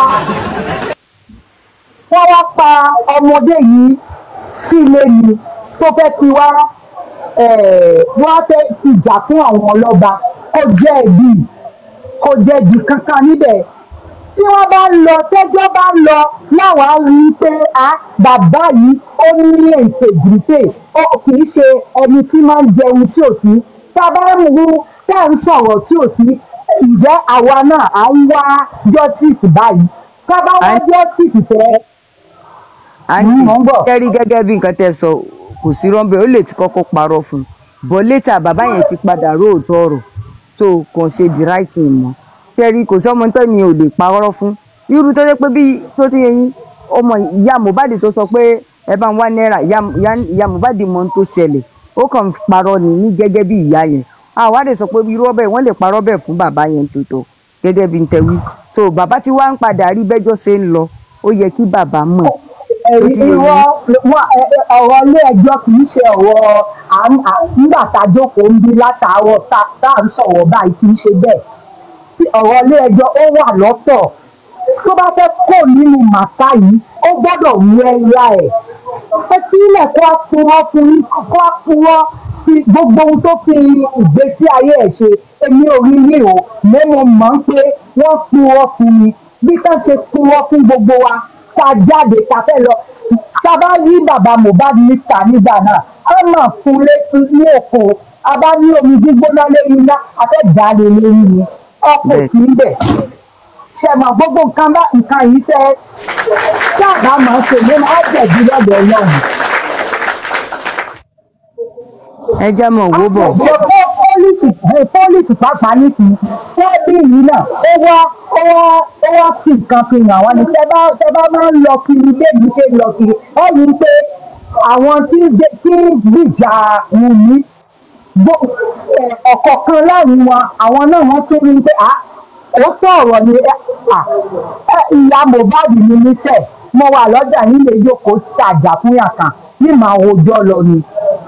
wọ́n wá pa ọmọdé yìí sílé ni tó fẹ́ fi wá eh, wọ́n á fẹ́ fi jà fún àwọn ọlọ́ba kó jẹ́ ẹ̀bí kó jẹ́ ẹ̀bí kankan níbẹ̀ tí wọ́n bá ń lọ tẹ́jọ́ bá ń lọ láwọn á rí i pé a bàbá yìí ó ní integrity ó kì í ṣe ẹni tí máa ń jẹun tí ò sí tá a bá ń mú tá à ń sọ̀rọ̀ tí ò sí ǹjẹ́ àwa náà à ń wá justice báyìí tá a bá wá À ń- justice fẹ́ àǹtí mò ń bọ̀. kẹ́rí gẹ́gẹ́ bí nǹkan tẹ́ sọ kò sí rọ́ńbẹ́ ó lè ti kọ́kọ́ parọ́ fún un bọ́ létà bàbá yẹn ti padà róòótọ́ ọ̀rọ̀ so kàn ṣe the right thing mọ́ kẹ́rí kò sọ́mọ tó mi ò lè parọ́ fún irú tó jẹ́ pé bí tó ti yẹn ọmọ ìyá mohbad tó sọ pé ẹ bá ń wá náírà ìyá- ìyá- ìyá mohbad mọ ohun tó ṣẹlẹ̀ ó kàn ń parọ́ ni ní gẹ́gẹ́ bí ìyá yẹn àwa lè sọ pé irú ọbẹ̀ wọ́n lè parọ́ bẹ́ẹ̀ fún bàbá yẹn tòótọ́ gẹ́gẹ́ bí n tẹ́wí so bàbá tí wàá ń padà rí bẹ́jọ́ ṣe ń lọ ó yẹ kí bàbá mọ̀ tó ti yẹ ìwọ wọn- ẹ- ẹ- ọ̀rọ̀ ilé ẹjọ́ kì í ṣe ọ̀rọ̀ à ń- à- nígbà tá a jókòó ń bí látàárọ̀ tá tá à ń sọ̀rọ̀ báyìí kì í ṣe bẹ́ẹ̀ tí ọ̀rọ̀ ilé ẹjọ́ ó wà lọ́tọ̀ tó bá fẹ́ kó nínú màkà yìí ó gbọ́dọ̀ wú ẹ̀yà ẹ̀ ẹ sílẹ̀ kó a purọ́ fún yín kó a purọ́ ti gbogbo ohun tó fi ìgbésí ayé ẹ̀ ṣe èmi ò rí yìí o mo mo mọ̀ ń pé wọ́n purọ́ fún mi bí ká ṣe purọ́ fún gbogbo wa ká jáde ká fẹ́ lọ tá a bá yí bàbá mohbad níta nígbà náà á mà fún létí ní òkò a bá ní omi gbígbóná lẹ́yìn iná a fẹ́ dà á lé lórí ni ọkọ̀ Bẹ́ẹ̀. sí ń bẹ̀ ṣe mọ̀ gbogbo nǹkan bá nǹkan yìí ṣe táàbà máa ń ṣe ló máa jẹ̀bi lọ́dọ̀ ọlọ́run. ẹ jẹ́ mọ̀ wó bọ̀ ṣe kó pólísì pólísì pàápàá nísìnyí sẹ́ẹ̀bì yìí náà ó wá ó wá ó wá fi nǹkan fi hàn wá ní tẹ́ bá tẹ́ bá máa ń lọ kiri bẹ́ẹ̀ni ṣe ń lọ kiri ẹ rí i pé àwọn tí ń jẹ tí ń gbìjà Wùmí gbó- ẹ, ọ̀kọ̀ọ̀kan láàrin wọn àwọn náà wọ́n tún rí i pé à ó tó ọ̀rọ̀ ni ẹ, à, ẹ, ìyá Mohbad ni mí sẹ̀ mo wà lọ́jà nílé ìjókòó tàjà fún yàtàn ní màá rojọ́ lọ ni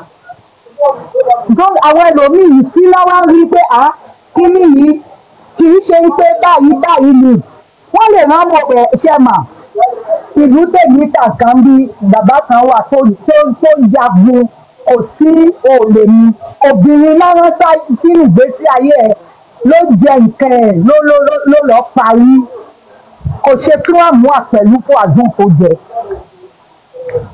tó àwọn ẹlòmíì sí lọ́wọ́ rí pé à kíní yìí kì í ṣe pé báyìí báyìí ni wọ́n lè má mọ̀ ẹ̀ ṣe mà ìlú tèmi kàkan bí bàbá kan wà tó tó tó jagun kò sí òòlè mi obìnrin lọ́wọ́ sínú ìgbésí ayé ẹ̀ ló jẹ nǹkan ẹ̀ ló ló ló ló lọ́ọ́ parí kò ṣe kí wọ́n mú àpẹ̀lú fún àzún kó jẹ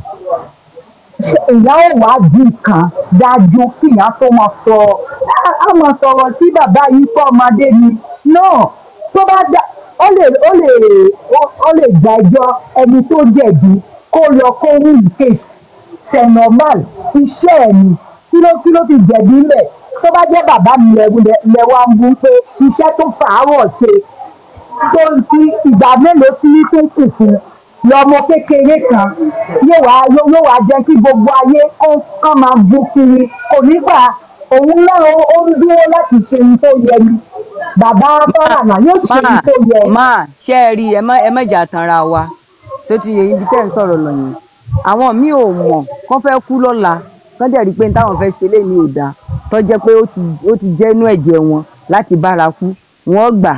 ṣe ìyá ò wá di nǹkan dájú kí ìyá tó máa sọ á mọ̀ sọ̀rọ̀ sí bàbá yìí pọ̀ ọmọdé ni náà tó bá dá ó lè ó lè ó lè gbàjọ ẹni tó jẹ̀bi kó lọ kó win case c'est normal iṣẹ́ ẹ̀ ni kí ló kí ló fi jẹ̀bi ńbẹ̀ tó bá jẹ́ bàbá mi lẹ́wà ń bú pé iṣẹ́ tó fàárọ̀ ṣe tó fi ìgbà mélòó tí ní tó kù fún lọmọ kékeré kan yóò wá yóò wá jẹ́ kí gbogbo ayé kó kán máa bú kiri kò nígbà òun náà ó ń dúró láti ṣe ohun tó yẹ ni bàbá fọ́nrànà yóò ṣe ohun tó yẹ. máa ṣe é rí ẹ má ẹ má jà tanra wa tó ti yẹ ibi tẹ́ ń sọ̀rọ̀ lọ yẹn àwọn míì ò mọ̀ kán fẹ́ kú lọ́la kán dẹ̀ rí i pé táwọn fẹ́ ṣe léyìn ò dáa tó jẹ́ pé ó ti ó ti jẹ́ inú ẹ̀jẹ̀ wọn láti bára kú wọ́n gbà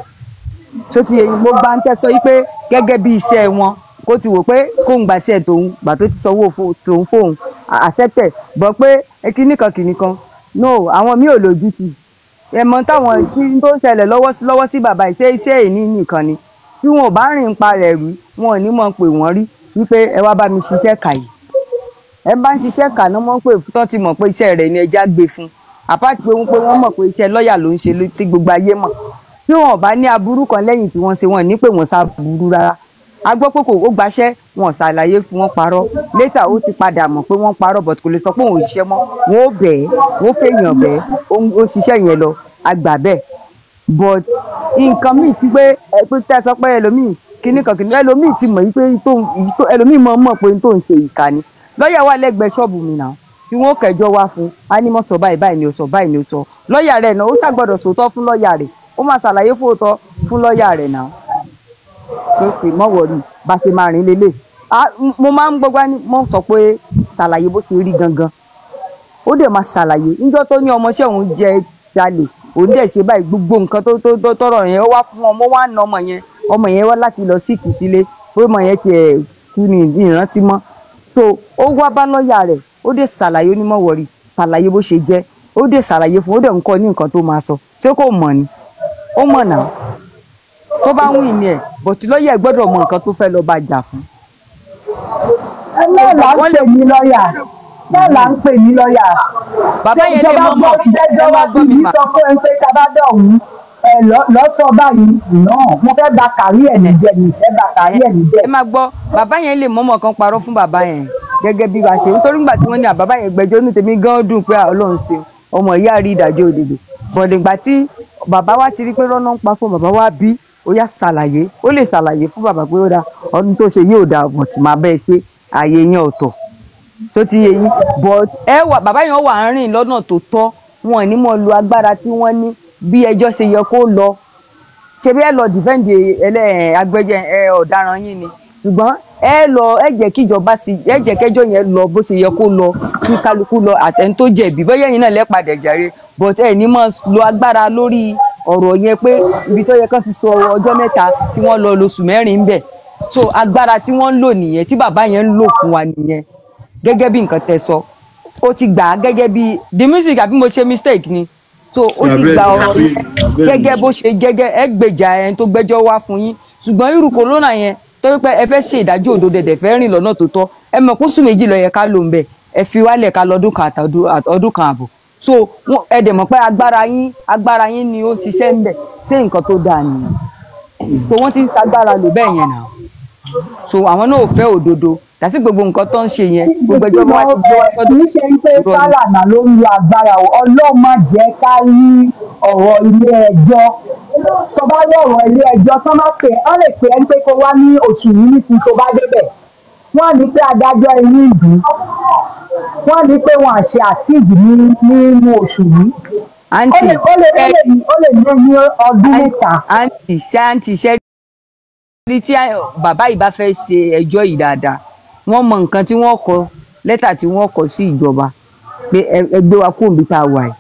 tó ti yẹ mo bá ń tẹ́sọ yí pé gẹ́gẹ́ bí iṣẹ́ wọn kó ti wò pé kóun gbàṣẹ tòun gbà tó ti sanwó tòun fóun accepted bọ́ pé kíníkan kíníkan no àwọn míì ò lójú tì ẹmọ táwọn tí tó ń ṣẹlẹ̀ lọ́wọ́ sí lọ́wọ́ sí bàbá ìṣe iṣẹ́ ìní nìkan ni tí wọn ò bá rìn pa rẹ̀ rí wọn ò ní mọ̀ pé wọ́n rí wípé ẹ wá bá mi ṣiṣẹ́ kà yìí ẹ bá ń ṣiṣẹ́ kà náà mọ̀ pé tó ti mọ̀ pé iṣẹ́ rẹ̀ ni ẹja gbé fún àpáàtì pé wọ́n pé wọ́n mọ̀ pé iṣẹ́ lọ́ọ̀yà ló ń ṣe tí gbogbo ayé mọ̀ tí wọn ò bá ní aburú kan lẹ́yìn tí wọ́n ṣe wọn ní pé wọ́n sá burú rárá a gbọ́ pé kò ó gbaṣẹ́ wọn ṣàlàyé fún wọn parọ́ létà ó ti padà mọ̀ pé wọ́n parọ́ but kò lè sọ pé òun ò ṣiṣẹ́ mọ́ wọn ó bẹ̀ẹ́ wọn ó fèèyàn bẹ́ẹ̀ ó ṣiṣẹ́ yẹn lọ àgbà bẹ́ẹ̀ but nǹkan míì ti pé ẹ pé tẹ́ sọ pé ẹlòmíì kíní kan kíní ẹlòmíì ti mọ̀ yí pé ẹlòmíì mọ̀ mọ̀ pé tó ń ṣe ìkà ni lọ́ọ̀yà wà lẹ́gbẹ̀ẹ́ ṣọ́ọ̀bù mi náà tí wọ́n kẹjọ́ wá fún ánímọ̀ sọ báyìí báyìí ni ó sọ báyìí ni ó sọ lọ́ọ̀yà rẹ̀ náà ó ṣàgbọ́dọ̀ sòótọ́ fún lọ́ọ̀yà rẹ̀ ó máa ṣàlàyé fóòtọ́ fún lọ́ọ̀yà rẹ̀ náà pé pé mọ̀ wọ̀rí bá ṣe máa rìn lélẹ̀ mo máa ń gbọ́gbá ní mọ̀ sọ pé ṣàlàyé bó ṣe rí gangan ó dẹ̀ máa ṣàlàyé níjọ́ tó ní ọmọọṣẹ́ òun jẹ jalè òun dẹ̀ ṣe báyìí gbogbo nǹkan tó tó tọrọ yẹn ó wá fún ọmọ wá na ọmọ yẹn ọmọ yẹn wá láti lọ sí ìkìsílé pé ọmọ yẹn tiẹ̀ kú ní ìrántí mọ́ so ó wá bá lọ́ọ̀yà rẹ̀ ó dẹ̀ ṣàlàyé onímọ̀ wọ̀rí ṣàlàyé bó ṣe jẹ́ ó dẹ̀ ṣàlàyé fún ó dẹ̀ ń kọ́ ní nǹkan tó máa sọ ṣé kò mọ̀ ni ó mọ̀ náà tó bá ń wìn ní ẹ̀ bọ̀tí lọ́ọ̀yà gbọ́dọ̀ mọ nǹkan tó fẹ́ lọ́ọ́ bá jà fún. ẹ náà là ń pè ní lọ́ọ̀yà náà là ń pè ní lọ́ọ̀yà. bàbá yẹn lè mọ̀ mọ̀ jẹ́jọ́ wá bí mi sọ fún ẹ pé tabadọ̀ ọ̀hún ẹ lọ́sọ̀ báyìí náà mo fẹ́ ba kàrí ẹ̀ níjẹ́ mi fẹ́ ba kàrí ẹ̀ níjẹ́. ẹ máa gbọ́ bàbá yẹn lè mọ̀mọ̀ kan parọ́ fún bàbá yẹn gẹ́gẹ́ bí wàá ṣe nítorí nígbà tí wọ́n ní àbábá yẹn gbẹ́jọ́ ní tèmi gan dùn pé ọlọ́run ṣe ọmọ ìyá rí ìdájọ́ òdodo bọ̀dẹ̀ ìgbà tí bàbá wa ti rí pé rọ́nà ń pa fún bàbá wa bí ó yá ṣàlàyé ó lè ṣàlàyé fún bàbá pé ó dáa ọdún tó ṣe yóò dáa bọ̀ tí màá bẹ́ẹ̀ ṣe ààyè yẹn ọ̀tọ̀ tó ti yé yín but ẹ wà bàbá yẹn wà ń rìn lọ́nà tó tọ́ wọn ò ní mọ̀ lu agbára tí wọ́n ní bí ẹjọ́ ṣe yẹ kó lọ ṣe bí ẹ lọ dìfẹ́ǹdì ẹlẹ́ agbẹjẹ ẹ ọ̀daràn yín ni ṣùgbọ́n ẹ lọ ẹ jẹ́ kí ìjọba sí ẹ jẹ́ kẹjọ́ yẹn lọ bó ṣe yẹ kó lọ kí kálukú lọ àtẹni tó jẹ̀bi bóyá ẹ̀yin náà lẹ́pàdé jàre but ẹ ní mọ̀ lo agbára lórí ọ̀rọ̀ yẹn pé ibi tó yẹ kán ti sọ ọjọ́ mẹ́ta kí wọ́n lọ lóṣù mẹ́rin ń bẹ̀ so agbára tí wọ́n ń lò nìyẹn tí bàbá yẹn ń lò fún wa nìyẹn gẹ́gẹ́ bí nǹkan tẹ́ sọ ó ti gbà á gẹ́gẹ́ bí the music àbí mo ṣe mistake ni so ó ti gba ọ̀rọ̀ yẹn gẹ́gẹ́ bó ṣe gẹ́gẹ́ ẹ gbèjà ẹni tó gbẹ́jọ́ wá fún yín ṣùgbọ́n irú kòrónà yẹn tó wípé ẹ fẹ́ ṣe ìdájọ́ òdodo ẹ̀dẹ̀ fẹ́ rìn lọ́nà tó tọ́ ẹ mọ̀ kó sùn méjì lọ yẹ ká lò ń bẹ̀ ẹ fi wálẹ̀ ká lọ́dún kan àtọdún kan àbọ̀ so ẹ dẹ̀ mọ̀ pé agbára yín agbára yín ni ó ṣiṣẹ́ ń bẹ̀ ṣé nǹkan tó dáa nìyẹn so wọ́n ti ń ṣagbára lò bẹ́ẹ̀ yẹn náà so àwọn náà ò fẹ́ òdodo tàbí gbogbo nǹkan tó ń ṣe yẹn gbogbo ẹjọ́ wá ti gbé wá sọ́dọ̀ kì í ṣe pé fàlànà ló ń lo agbára o ọlọ́run má jẹ́ ká rí ọ̀rọ̀ ilé ẹjọ́ tó bá rí ọ̀rọ̀ ilé ẹjọ́ tó má pè ọ́ lè pè ẹ́ pé kó wá ní oṣù yìí nísìnyí tó bá débẹ̀ wọ́n ní pé adájọ́ inú ìlú wọ́n ní pé wọ́n àṣẹ àṣìjì nínú oṣù yìí àǹtí ó lè ó lè ó lè lé ní ọdún mẹ́ta. àǹtí ṣé àǹtí ṣé rí tí bàbá yìí bá fẹ́ ṣe ẹjọ́ yìí dáadáa wọ́n mọ nǹkan tí wọ́n kọ lẹ́tà tí wọ́n kọ sí ìjọba pé ẹgbẹ́ wa kó òbí tá a wà yìí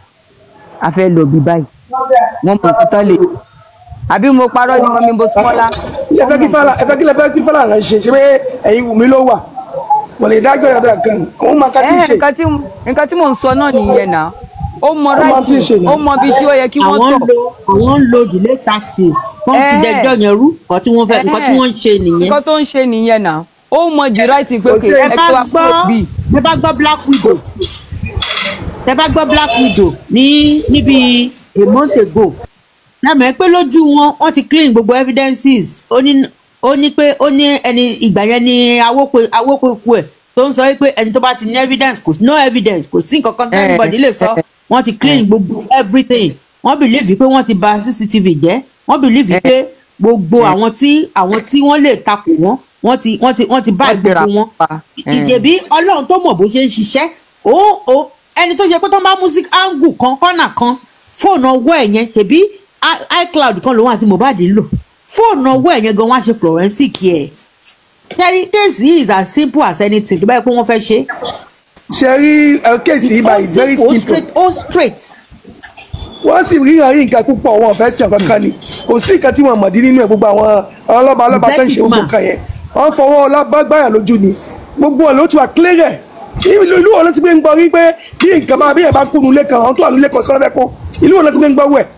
a fẹ́ lọ bí báyìí wọ́n mọ nǹkan tán lè àbí mo parọ́ ni mo mi bó sọ́lá. ẹ fẹ́ kí fàlà ẹ fẹ́ kí lẹ fẹ́ kí fàlà rẹ ṣe ṣe pé ẹ̀yin wù mí ló wà wọ́n lè dájọ́ yàrá kan òun máa ká tí ì ṣe. nǹkan tí mò ń sọ náà nìyẹn náà ó mọ ráìtì ó mọ bí tí ó yẹ kí wọ́n tọ̀. àwọn ń lo delay tactics wọ́n fi dẹjọ́ yẹn rú nǹkan tí wọ́n fẹ́ nǹkan tí wọ́n ń ṣe nìyẹn. nǹkan tó ń ṣe nìyẹn náà ó mọ the right thing pé kò ẹ ẹ bá gbọ́ ẹ bá gbọ́ black widow tẹ bá gbọ́ black widow ní níbi a month ago lámẹ́ pé lójú wọn wọ́n ti clean gbogbo evidences ó ní ó ní pé ó ní ẹni ìgbà yẹn ni awópe awópeku ẹ̀ tó ń sọ pé ẹni tó bá ti ní evidence kò sí no evidence kò sí nǹkan kan tí anybody lè sọ wọ́n ti clean gbogbo everything wọ́n believe pé wọ́n ti bà cctv jẹ́ wọ́n believe pé gbogbo àwọn tí àwọn tí wọ́n lè takò wọ́n wọ́n ti wọ́n ti wọ́n ti bá gbogbo wọn ìjẹ̀bi ọlọ́run tó mọ̀ bó ṣe ń ṣiṣẹ́ ó ó ẹni tó ṣe pé tó ń bá music angle kan kọ́nà kan fóònù ọwọ́ ẹ̀ yẹn ṣèbí i- icloud kan lòun àti mohbad ń lò fóònù ọwọ́ ẹ̀ yẹn gan wọ́n á ṣe forensic ẹ̀ terry case yìí is as simple as anything tó bá yẹ pé wọ́n fẹ́ ṣe. ṣe rí ẹ, kéèsì yìí báyìí very ó simple straight ó straight. wọ́n sì ríran rí nǹkan púpọ̀ wọn ò fẹ́ sàn kankan ni kò sí nǹkan tí wọ́n mọ̀ dín nínú ẹ̀ gbogbo àwọn ọlọ́ba ọlọ́ba tó ń ṣe gbogbo nǹkan yẹn wọ́n fọwọ́ ọlọ́gbàgbàyà lójú ni gbogbo ọ̀ ló ti wà clear ìlú ìlú wo ló ti gbé ń gbọ́ rí pé bí nǹkan bá bí ẹ̀ bá kú nulẹ̀ kan àwọn tó wà nulẹ̀ kan sọ́dọ̀ fẹ́ kó ìlú wo ló ti gbé ń gbọ́ wẹ̀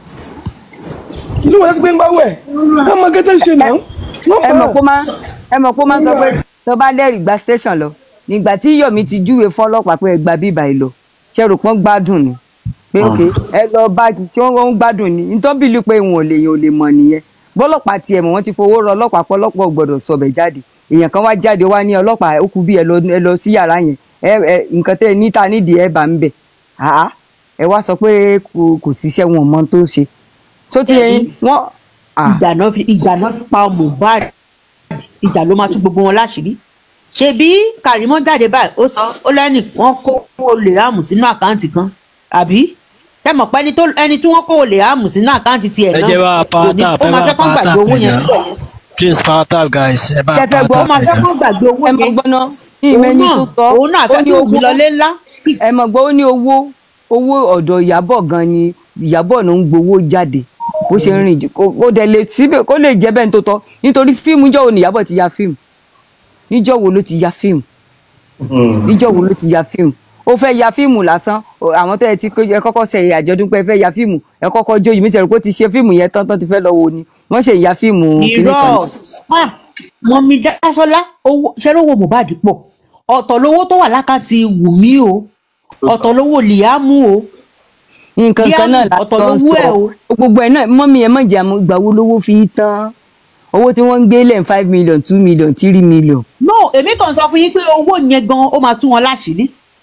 ìlú wo ló ti gbé ń gbọ́ wẹ̀ wọ́n mọ gẹ́gẹ́ ń ṣe náà wọ́n ẹ mọ̀ mọ̀ kó máa ẹ mọ̀ kó máa sọ pé tó bá lẹ́rìí gba station lọ nígbà tí yomi ti júwe fọlọ́pàá pé ẹ gba bíbá ẹ lọ ṣe rò pọ́n gbádùn ni pé ok ẹ lọ bá tí wọ́n ń gbádùn ni nítorí bílú pé wọn ò lè yàn ò lè mọ̀ nìyẹn bọ́lọ́pàá tiẹ̀ mọ̀ wọ́n ti fowó rọ ọlọ́pàá pọ̀ ọlọ́pàá ò gbọ́dọ̀ sọbẹ̀ jáde èèyàn kan wá jáde wá ní ọlọ́pàá ó kú bí ẹ lọ ẹ lọ sí yàrá yẹn ẹ ẹ nǹkan tẹ́ ẹ níta nídìí ẹ bá ń bẹ̀ àá ẹ wá sọ pé kò kò síṣẹ́ wọn mọ tó ṣe tó ti yẹn wọ́n ìjà náà fi ìjà náà fi pa mohbad ìjà ló máa tú gbogbo wọn láṣìírí ṣebí kàrímọ́ jáde báyìí ó sọ ó lẹ́nì wọ́n kó olè ráàmù sínú àkáǹtì kan àbí tẹmọ̀ pé ẹni tó ẹni tí wọ́n kó olè ráàmù sínú àkáǹtì tiẹ̀ ẹ náà jẹ́ bá a kò ní- power tap ó ẹ máa bá fẹ́ a kán power gbàgbé tap owó ẹ yẹn jọ síbẹ̀ yẹn please power tap guys ẹ bá a Tẹ́tẹ́ power gbọ́, ó tap máa ẹ fẹ́ jọ. kán gbàgbé owó ẹ mọ̀ yẹn gbọ́ná ní òun ìmẹ́ni náà tó tọ́ òun náà ó fẹ́ ní kí owó òun lọlé ńlá ẹ mọ̀ gbọ́ ó ní owó owó ọ̀dọ̀ ìyàbọ̀ gan ni ìyàbọ̀ ló ń gbowó jáde bó ṣe ń rìn jù- kó kó dẹ̀ lè síbẹ̀ kó lè jẹ́ bẹ́ẹ̀ tó tọ́ nítorí fíìmù níjọ́ wo ni ìyàbọ̀ ti ya fíìmù níjọ́ wo ló ti ya fíìmù níjọ́ wo ló ti ya fíìmù ó fẹ́ ya fíìmù lásán o- àwọn tẹ́ ẹ ti kó- ẹ kọ́kọ́ ṣe àjọ̀dún pé ẹ fẹ́ ya fíìmù ẹ kọ́kọ́ jó yìí mi sẹ̀rù pé ó ti ṣe fíìmù yẹn tán tán ti fẹ́ lọ wo ni wọ́n ṣe ya fíìmù kìíní kan irọ́ ah mọ̀mí dáṣọ́lá owó ṣẹ́rẹ́ owó mohbad pọ̀ ọ̀tọ̀ lówó tó wà lákàtì wùmí o ọ̀tọ̀ lówó liamu o nǹkan Bí kan náà àmì ọ̀tọ̀ látọ̀ lówó ẹ̀ sọ gbogbo ẹ̀ náà mọ́mí ẹ̀ mọ̀jà ìgbà wo lówó fi tán owó tí wọ́n ń gbé lẹ́yìn five million two million three million. no èmi kàn sọ fún yín pé owó yẹn gan ó máa tú wọn láṣìírí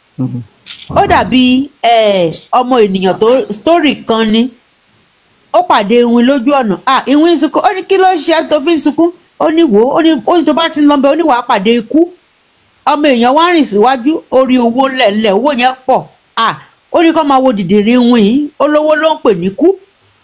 ó dàbí eh, ọmọ ènìyàn tó story kan ni ó pàdé iwin lójú ọ̀nà ah iwin ń sunkún ó ní kí ló ń ṣe ẹ́ tó fi ń sunkún ó ní wò ó ó ní ó ní tó bá ti ń lọ bẹ ó ní wàá pàdé ikú ọmọ èèyàn wá rìn síwájú ó rí owó ńlẹ̀ńlẹ̀ owó yẹn pọ̀ ah ó ní kó máa wo dìdìrín iwin yìí olówó ló ń pè ní kú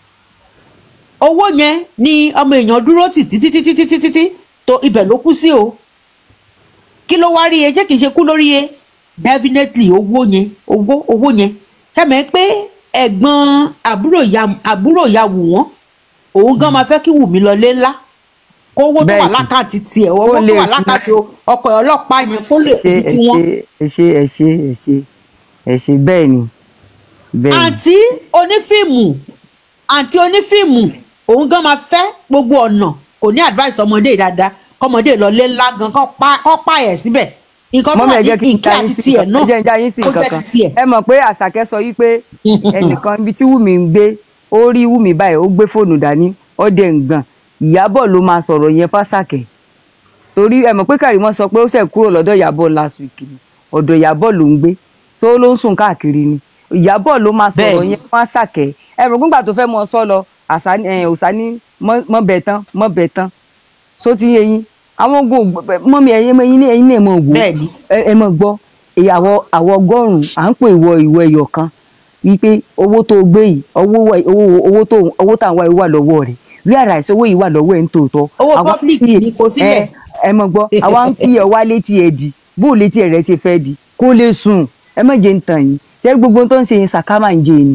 owó yẹn ni ọmọ èèyàn dúró tì títí títí títí títí tó ibẹ̀ ló kú sí o kí ló wá rí e jẹ́ kì í ṣe kú lórí e definitely owó yẹn owó owó yẹn sẹ́mi pé ẹ̀gbọ́n àbúrò ìyá àbúrò ìyá wù wọ́n òun gan máa fẹ́ kí Wùmí lọ lé ńlá kó owó tó wà Bẹ́ẹ̀ni. lákàtì tiẹ̀ owó Kó tó lè wà fi- lákàtì ọkọ̀ ọlọ́pàá yẹn kó lè ṣe fi ẹ tiwọn. ṣe ẹ ṣe ẹ ṣe ẹ ṣe ẹ ṣe bẹ́ẹ̀ ni bẹ́ẹ̀ ni. àǹtí onífíìmù àǹtí onífíìmù òun gan máa fẹ́ gbogbo ọ̀nà kò ní advice ọmọdé dáadáa kọ́mọdé lọ lé ńlá gan kọ́ pa kọ́ pa ẹ̀ síbẹ̀ nǹkan tó mọ́mí wà ẹ ní jẹ́ kí n ìkẹ́ já yín àti sí tiẹ̀ nǹkan náà ẹ jẹ́ n já yín sí kó nǹkan jẹ́ kan ti tiẹ̀. ẹ mọ̀ pé àṣàkẹ́ sọ yí pé ẹnìkan ibi tí wùmí ń gbé ó rí wùmí báyìí ó gbé fóònù dání ó dẹ̀ ń gbọ̀n ìyábọ̀ ló máa sọ̀rọ̀ yẹn fásàkẹ́ torí ẹ mọ̀ pé kàrímọ́ sọ pé ó ṣẹ̀ kúrò lọ́dọ̀ ìyábọ̀ last week ni ọ̀dọ̀ ìyábọ̀ ló ń gbé tó ló ń sùn káàkiri ni ìyábọ̀ ló máa sọ̀rọ̀ Bẹ́ẹ̀ni. yẹn fásàkẹ́ ẹ mọ̀ gbígbà tó fẹ́ mọ sọ lọ àṣà ẹ, òṣà ní mọ́ mọ́ bẹ̀ tán mọ́ bẹ̀ tán só ti yé yín àwọn ogun mọ́mí ẹ̀yìn ẹ̀yìn ní ẹ̀yìn náà mọ̀ wò Bẹ́ẹ̀ni. ẹ ẹ mọ̀ gbọ́ ìyàwó àwọ̀ ọgọ́rùn-ún à ń pè ìwọ ìwọ ẹyọ kan wípé owó tó o gbé yìí owó wà- owó owó tó owó tá à ń wá yìí wà lọ́wọ́ rẹ̀ rí àrà ìṣe owó yìí wà lọ́wọ́ ẹ̀ ń tòótọ́. Owó Àwa public kí ẹ- ni kò sílẹ̀. ẹ ẹ mọ̀ gbọ́ àwa ń kí ẹ wá létí ẹ di bó o létí ẹ rẹ ṣe fẹ́ di kó lè sùn ẹ má jẹ́ ń tàn yín ṣé gbogbo ohun tó ń ṣe yín sàkámà ń jẹ ni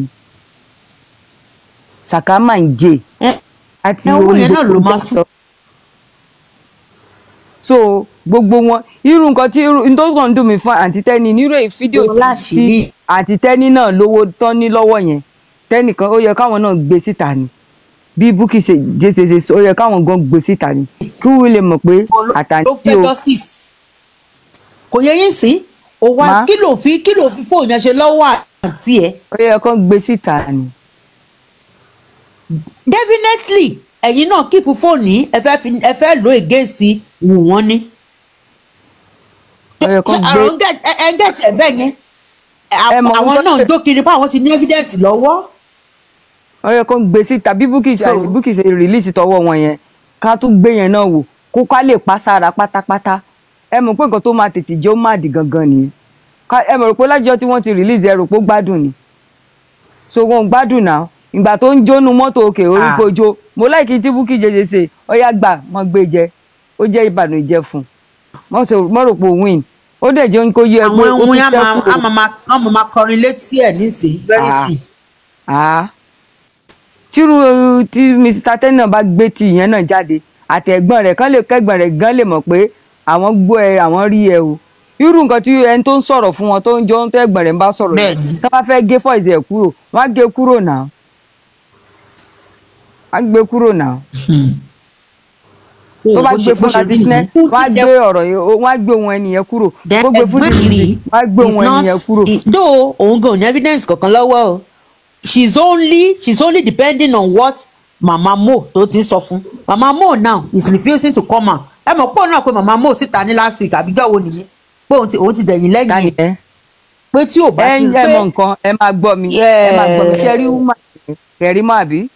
sàkámà ń jẹ Ẹ- àti ẹ, owó yẹn náà ló gbogbo máa tó ń sọ so gbogbo wọn irú nǹkan tí irú tó kàn ń dùn mí fún àǹtí tẹ́ni nírú èyí fídíò Owó láṣìírí. tí àǹtí tẹ́ni náà lówó tán ní lọ́wọ́ yẹn tẹ́nìkan ó yẹ káwọn náà gbé síta ni bí búkì ṣe jẹ́ ṣe ṣe ó yẹ káwọn gan gbé síta ni kí wọ́n lè mọ̀ pé ló àtàǹtí fẹ́ o justice kò yẹ yín sí o wá Má. kí ló fi kí ló fi fóònù yẹn ṣe lọ́wọ́ àǹtí ẹ̀ ó yẹ kó gbé síta ni. definitely ẹ̀yin náà kíìpù fóònù yìí ẹ fẹ́ fi ẹ fẹ́ lò against wù wọ́n ní. ó yẹ kó gbé àwọn get ẹ ẹ get ẹ bẹ́ẹ̀ yẹn Ẹ mọ̀ àwọn wọ́n náà pé- jó kiri pé àwọn ti ní evidence lọ́wọ́. ó yẹ kó gbé síta bí búkì So- búkì ṣe rìlíìsì tọwọ́ wọn yẹn ká tún gbé yẹn náà wò kó ká lè pa sára pátápátá ẹ mọ̀ pé nǹkan tó máa tètè jẹ́ ó má dì gangan nìyẹn Ká- ẹ mọ̀ rò pé lájọ́ tí wọ́n ti rìlíìsì ẹ rò pé ó gbádùn ni so wọn ò gbádùn náà ìgbà tó ń jónu mọ́tò òkè orí Ah. kojo mo láìkí tí búkì jẹjẹ ṣe ó yá gbà mọ́ gbé jẹ ó jẹ́ ìbànújẹ́ fún un mọ́ sọ- mọ́ rò pé ó win ó dẹ̀ jẹ́ kó yẹ pé àwọn ó ohun tún yẹn á máa ṣẹ́kù. á máa máa á máa máa kọrin létí ẹ̀ nísìnyí very Ah. soon. Ah. tírú uh, tí mr tẹ́nà bá gbé ti ìyẹn náà jáde àtẹ̀gbọ́n rẹ̀ kán lè kẹ́gbọ́n rẹ̀ gan lè mọ̀ pé àwọn gbọ́ ẹ àwọn rí ẹ o irú nǹkan tí ẹni tó ń sọ̀rọ̀ fún wọn tó ń jọ ń tẹ́gbọ́n rẹ̀ ń bá sọ̀rọ̀ yẹn Bẹ́ẹ̀ni. tó bá fẹ́ gé fọ́ìsì ẹ̀ kúrò wọ́n á gé kúrò náà wọ́n á gbé kúrò náà tó bá Bó gbé ṣe- bó fún ṣe rí latisnẹ nìyẹn. wọ́n á gbé ọ̀rọ̀ yẹn wọ́n á gbé ohun ẹnìyẹn kúrò Then bó gbé fún ẹ̀gbọ́n dìdì yìí wọ́n á gbé is ohun not- ẹnìyẹn kúrò. i- though òun gan ò ní evidence kankan lọ́wọ́ o she's only she's only depending on what mama mo tó ti ń sọ fún mama mo now is refusing to come out ẹ mọ̀ pé òun náà pé mama mo síta ní last week àbíjọ́ wo nìyẹn pé òun ti òun ti dẹ̀yìn lẹ́yìn Táyì ẹ̀ ẹ́ pé tí ò bá ẹ ti ń pé ẹ mọ nǹkan ẹ máa gbọ́ mi ẹ máa gbọ́ mi Yeah. ṣe rí wúmà kẹrí mọ́ àbí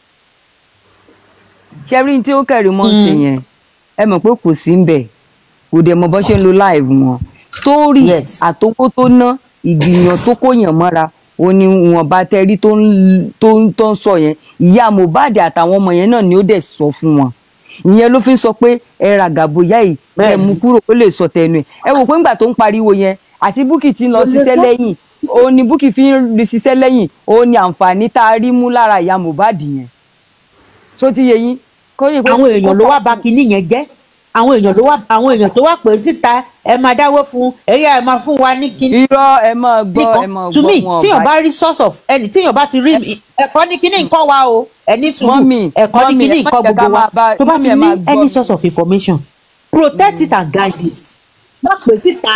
ṣe rí tí ó kẹrí mọ́ sí yẹn ẹ mọ̀ pé kò sí ń bẹ̀ kò dẹ̀ mọ̀ bọ́ ṣe ń lo live wọn sítórì Yes. àtowó tó ná ìgbìyàn tó kóyàn mọ́ra ó ní wọn bá tẹrí tó ń tó ń tó ń sọ yẹn ìyá Mohbad àtàwọn ọmọ yẹn náà ni ó dẹ̀ sọ fún wọn ìyẹn ló fi ń sọ pé ẹ ra gàbóyá yìí ẹ Bẹ́ẹ̀ni. mú kúrò ó lè sọ tẹnu ẹ ẹ wò pé ńgbà tó ń pariwo yẹn àti búkì ti ń lọ ṣiṣẹ́ lẹ́yìn òun ni búkì fi ń rí ṣiṣẹ́ lẹ́yìn òun ni àǹfààní tá a rí mú lára ìyá Mohbad yẹn so ti yẹ yín kó yẹ pé àwọn èèyàn ló wá ba kinní yẹn jẹ́ àwọn èèyàn ló wá àwọn èèyàn tó wá pè é síta ẹ máa dáwọ́ fún ẹ̀yà ẹ máa fún wa ní kinní irọ́ ẹ máa gbọ́ ẹ máa nìkan to me gbọ́ wọn tíyàn ọ̀bá- bá rí source of ẹni tíyàn bá ti rí ẹ̀kọ́ ní kíní nǹkan wa o ẹni sùúrù Mọ́mì, ẹ̀kọ́ ní mọ́mì, kíní ẹ má nǹkan jẹ́ ká gbogbo wa máa bá- tó bá mọ́mì, ti ẹ ní máa gbọ́ any mi. source of information protect it and guide it má pè síta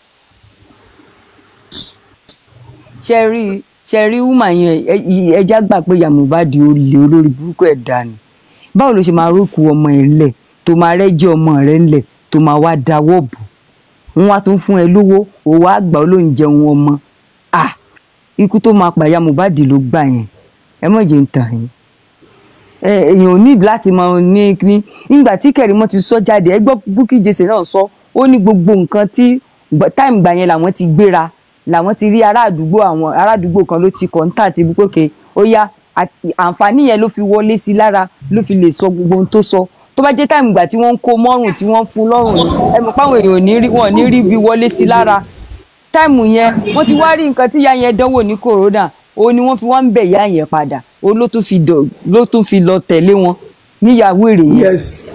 ṣe rí ṣe rí wúmà yẹn ẹ- ì- ẹja gbà pé ìyá Mohbad olè olórí burúkú ẹ̀ dànù báwo ló ṣe máa rókù ọmọ ẹ̀ ńlẹ̀ tó máa rẹ́jẹ́ ọmọ rẹ̀ ńlẹ̀ tó máa wá dáwọ́ bò wọ́n wá tún fún ẹ lówó òwò àgbà olóhùn jẹun ọmọ à ikú tó máa pa ìyá Mohbad ló gbà yẹn ẹ mọ̀ jẹ́ ń tàn yín ẹ, èèyàn ò ní láti máa ní ní nígbà tí Kẹ̀rímọ́ ti sọ jáde ẹ gbọ́ Bukky Jesse náà sọ ó ní gbogbo nǹkan tí táìmù gbà yẹn làwọn ti gbéra làwọn ti rí ará àdúgbò àwọn ará àdúgbò kan ló ti kọ́ńtà ti búkọ́kẹ́ ó yá àti- àǹfààní yẹn ló fi wọlé sí i lára ló fi lè sọ gbogbo ohun tó sọ tó bá jẹ́ táìmù gbà tí wọ́n ń kó mọ́rùn tí wọ́n ń fún lọ́rùn ni ẹ mọ̀ páwọn èèyàn ò ní rí wọn ò ní rí bí wọlé sí i lára táìmù yẹn wọ́n ti wá rí nǹkan tí ìyá yẹn dánwò ní corona òun ni wọ́n fi wá ń bẹ̀ ìyá yẹn padà òun ló tún fi dọ̀ ló tún fi lọ tẹ̀lé wọn níyàwó èrè yẹn. yes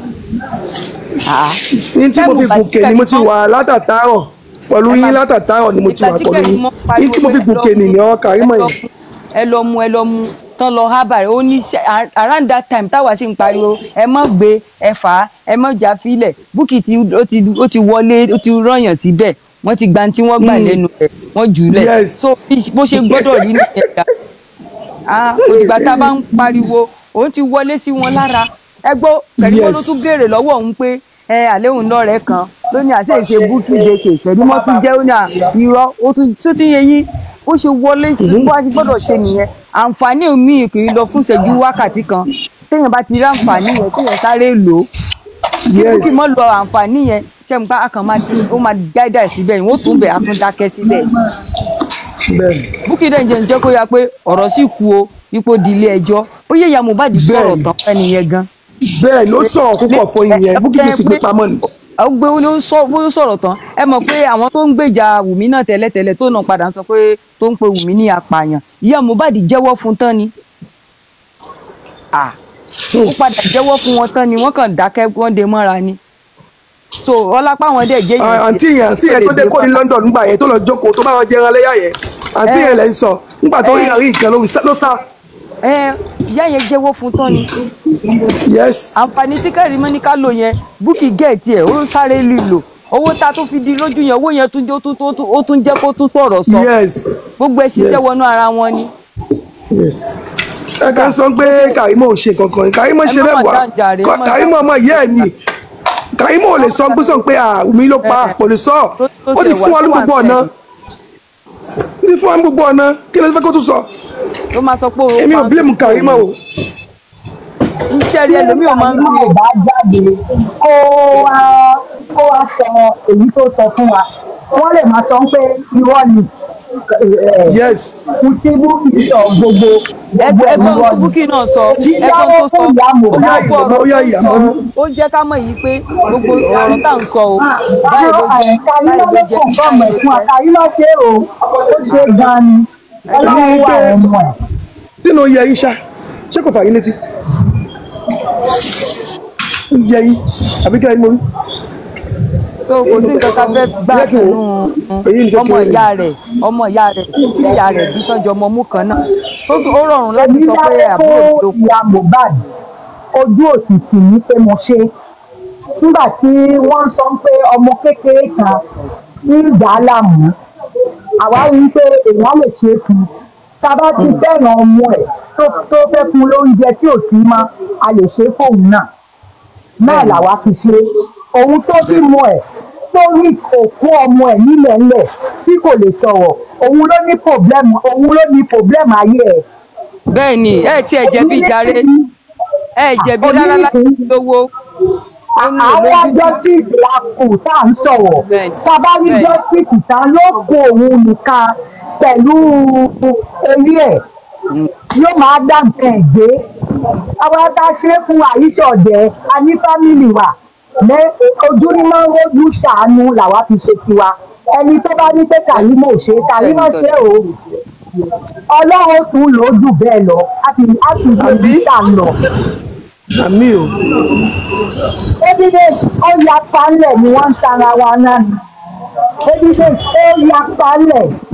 Ah. ní tí mo fi Táìmù gòkè ni mo ti wà látàtàárọ̀ pẹ̀lú Ẹ yín máa- látàtàárọ̀ ni mo ti wà ìgbà tí pẹ̀lú yín Kẹ́rímọ́ pariwo ní tí mo fi pé ẹ lọ gòkè mú- nìyẹn ọ Kàrímọ̀ ẹ lọ yẹn mú- ẹ lọ mú ẹ lọ mú tán lọ hábà rẹ ó ní ṣe- ar- around that time táwa ṣì ń pariwo ẹ mọ gbé ẹ fà á ẹ mọ jà fílẹ̀ Bukky tí ó ti ó ti wọlé ó ti rọyàn síbẹ̀ wọ́n ti gba tí wọ́n gbà lẹ́nu rẹ̀ wọ́n jù ú lẹ̀ Yes. so bí- bó ṣe gbọ́dọ̀ rí nìyẹn ká ah òdìgbà tá a bá ń pariwo òun ti wọlé sí wọn lára ẹ gbọ́ Kẹ̀rímọ́ ló Yes. tún béèrè lọ́wọ́ òun pé ẹ àléhùn lọ́rẹ̀ẹ́ kan lónìí àti èsè Bukky Jesse Kẹ̀rímọ́ tún jẹ́ ó ní à irọ́ ó tún tó ti yẹ yín ó ṣe wọlé sí bó a ti gbọ́dọ̀ ṣe nìyẹn àǹfààní mi kì í lọ fún ìṣẹ́jú wákàtí kan téèyàn bá ti rí àǹfààní yẹn téèyàn sáré lò ó kí yes Bukky mọ́ lọ àǹfààní yẹn ṣe ń pa akàn máa ti ó máa gáídà síbẹ̀ yìí wọ́n tún bẹ̀ á tún dákẹ́ síbẹ̀ bẹ́ẹ̀ Bukky dẹ̀ ń jẹ́ ń jẹ́ kó yá pé ọ̀rọ̀ sì kú o ipò di ilé ẹjọ́ ó yẹ ìyá Mohbad sọ̀rọ̀ Bẹ́ẹ̀ni. tán fẹ́ni yẹn gan. bẹ́ẹ̀ ló sọ̀rọ̀ púpọ̀ fún yín yẹn Bukky Jesse gbé pamọ́ ni ó gbé ó ló ń sọ ó sọ̀rọ̀ tán ẹ mọ̀ pé àwọn tó ń gbèjà Wùmí náà tẹ́lẹ̀tẹ́lẹ̀ tó náà padà ń sọ pé tó ń pe Wùmí ní apààyàn ìyá Mohbad jẹ́wọ́ fún tán ni. Ah, ó padà jẹ́wọ́ fún wọn tán ni wọ́n kàn dákẹ́ wọ́n dé mọ́ra ni. so ọlápá wọn dẹ̀ jẹ́ Ah, àǹtí yẹn àǹtí yẹn tó dé kó ní London nígbà yẹn tó lọ jókòó tó bá wọn jẹran lẹ́yà yẹn àǹtí Eh. yẹn lẹ́ ń sọ nígbà tó rí Eh. àrí nǹkan ló ló sá ẹ ìyá yẹn jẹ́wọ́ fún tán ni. yes àǹfààní tí Kẹ́rímọ́ ní ká lò yẹn Bukky gẹ̀ẹ́tì ẹ̀ ó sáré lílò owó tá a tún fi di lójú yẹn owó yẹn tún jẹ́ ó tún- ó tún- ó tún jẹ́ kó tún sọ̀rọ̀ sọ yes gbogbo ẹ̀ ṣiṣẹ́ Yes. wọnú ara wọn ni. yes ẹ kàn sọ pé Karimo ò ṣe kankan ni Karimo ṣe Ẹ má mà mẹ́wàá jàǹjàre, ẹ má Karimo ọmọ ìyá ẹ̀ ni Karimo ò lè sọ gbọ́sọ̀ pé àmì ló pa kò lè sọ Tó- tó ó ti tẹ̀ fún wá, wa ní tó wà gbogbo ọ̀nà bẹ́ẹ̀. ó ti fún wa ní gbogbo ọ̀nà kí ló fẹ́ kó tún sọ ló máa sọ pé o èmi ò blame Karimo o iṣẹ́ rí ẹlòmíì ò máa ń Karimo fi ò bá jáde kó wá kó wá sọ èyí tó sọ fún wa wọ́n lè máa sọ pé irọ́ ni yes kùtìbù ìṣọ̀ gbogbo gbogbo ẹgbẹ́ irọ́ tó ni. búkì náà sọ ẹgbẹ́ Jíjáwó tó sọ fún ìyá ó Mohbad. máa kó ọ̀rọ̀ Ó yá tó ń ìyá sọ mọ́nú. ó jẹ́ ká mọ̀ yìí pé gbogbo ọ̀rọ̀ tá à ń sọ o báyìí ló jẹ́ Karimo báyìí ló ló jẹ́ kàn fọ́ọ̀mù ẹ̀ fún wa Karimo ṣe o ó ṣe gan ni ọlọ́run wà ẹnu ẹ̀. sínú yẹ yín ṣá ṣé kò fà yín létí yẹ yín àbí kí ẹ ní mo rí so kò sí nǹkan ká fẹ́ gbà Jẹ́ kí n nínú wò. Èyí ni ọmọ kékeré. ìyá rẹ̀ ọmọ ìyá rẹ̀ ìyá rẹ̀ bí tọ́jú ọmọ mú kan náà tó sọ ó rọrùn láti èmi sọ pé dáwọ́ àbúrò mi ló fún ìyá Mohbad ojú òsì tì mí pé mo ṣe nígbà tí wọ́n sọ pé ọmọ kékeré kan ní ìjà láàmú àwa rí i pé èèyàn lè ṣe é fún un tá a bá ti fẹ́ràn ọmọ ẹ̀ tó tó fẹ́ fún un lóúnjẹ tí ò sí mọ́ a lè ṣe é fóun náà náà làwa fi ṣe é. òun tó bímọ ẹ̀ tó rí òkú ọmọ ẹ̀ nílẹ̀ ńlẹ̀ tí kò lè sọ̀rọ̀ òun ló ní pòblẹ́mù òun ló ní pòblẹ́mù ayé ẹ̀ bẹ́ẹ̀ ni ẹ ti ẹ̀ jẹ̀bi jàre ẹ jẹ̀bi rárá láti lówó ó ní àwọn olójú justice la kù tá à ń sọ̀rọ̀ Bẹ́ẹ̀ni. tá a bá rí Bẹ́ẹ̀ni. justice tán ló kó òun nìkan pẹ̀lú eré ẹ̀ yóò máa dá nǹkan ẹ̀ gbé àwọn tá a ṣe é fún àyíṣẹ́ ọ̀dẹ́ a ní fámìlì wa lẹ ojú ní máa ń rojú ṣàánú làwa fi ṣe tiwa ẹni tó bá ní pé Karimo ṣe Karimo ṣe o ọlọ́run tún lò ó jù bẹ́ẹ̀ lọ a sì a sì gbé Àbí? títà lọ àmì o evidence ó ya palẹ̀ ni wọ́n ń tara wa náà ni evidence ó ya palẹ̀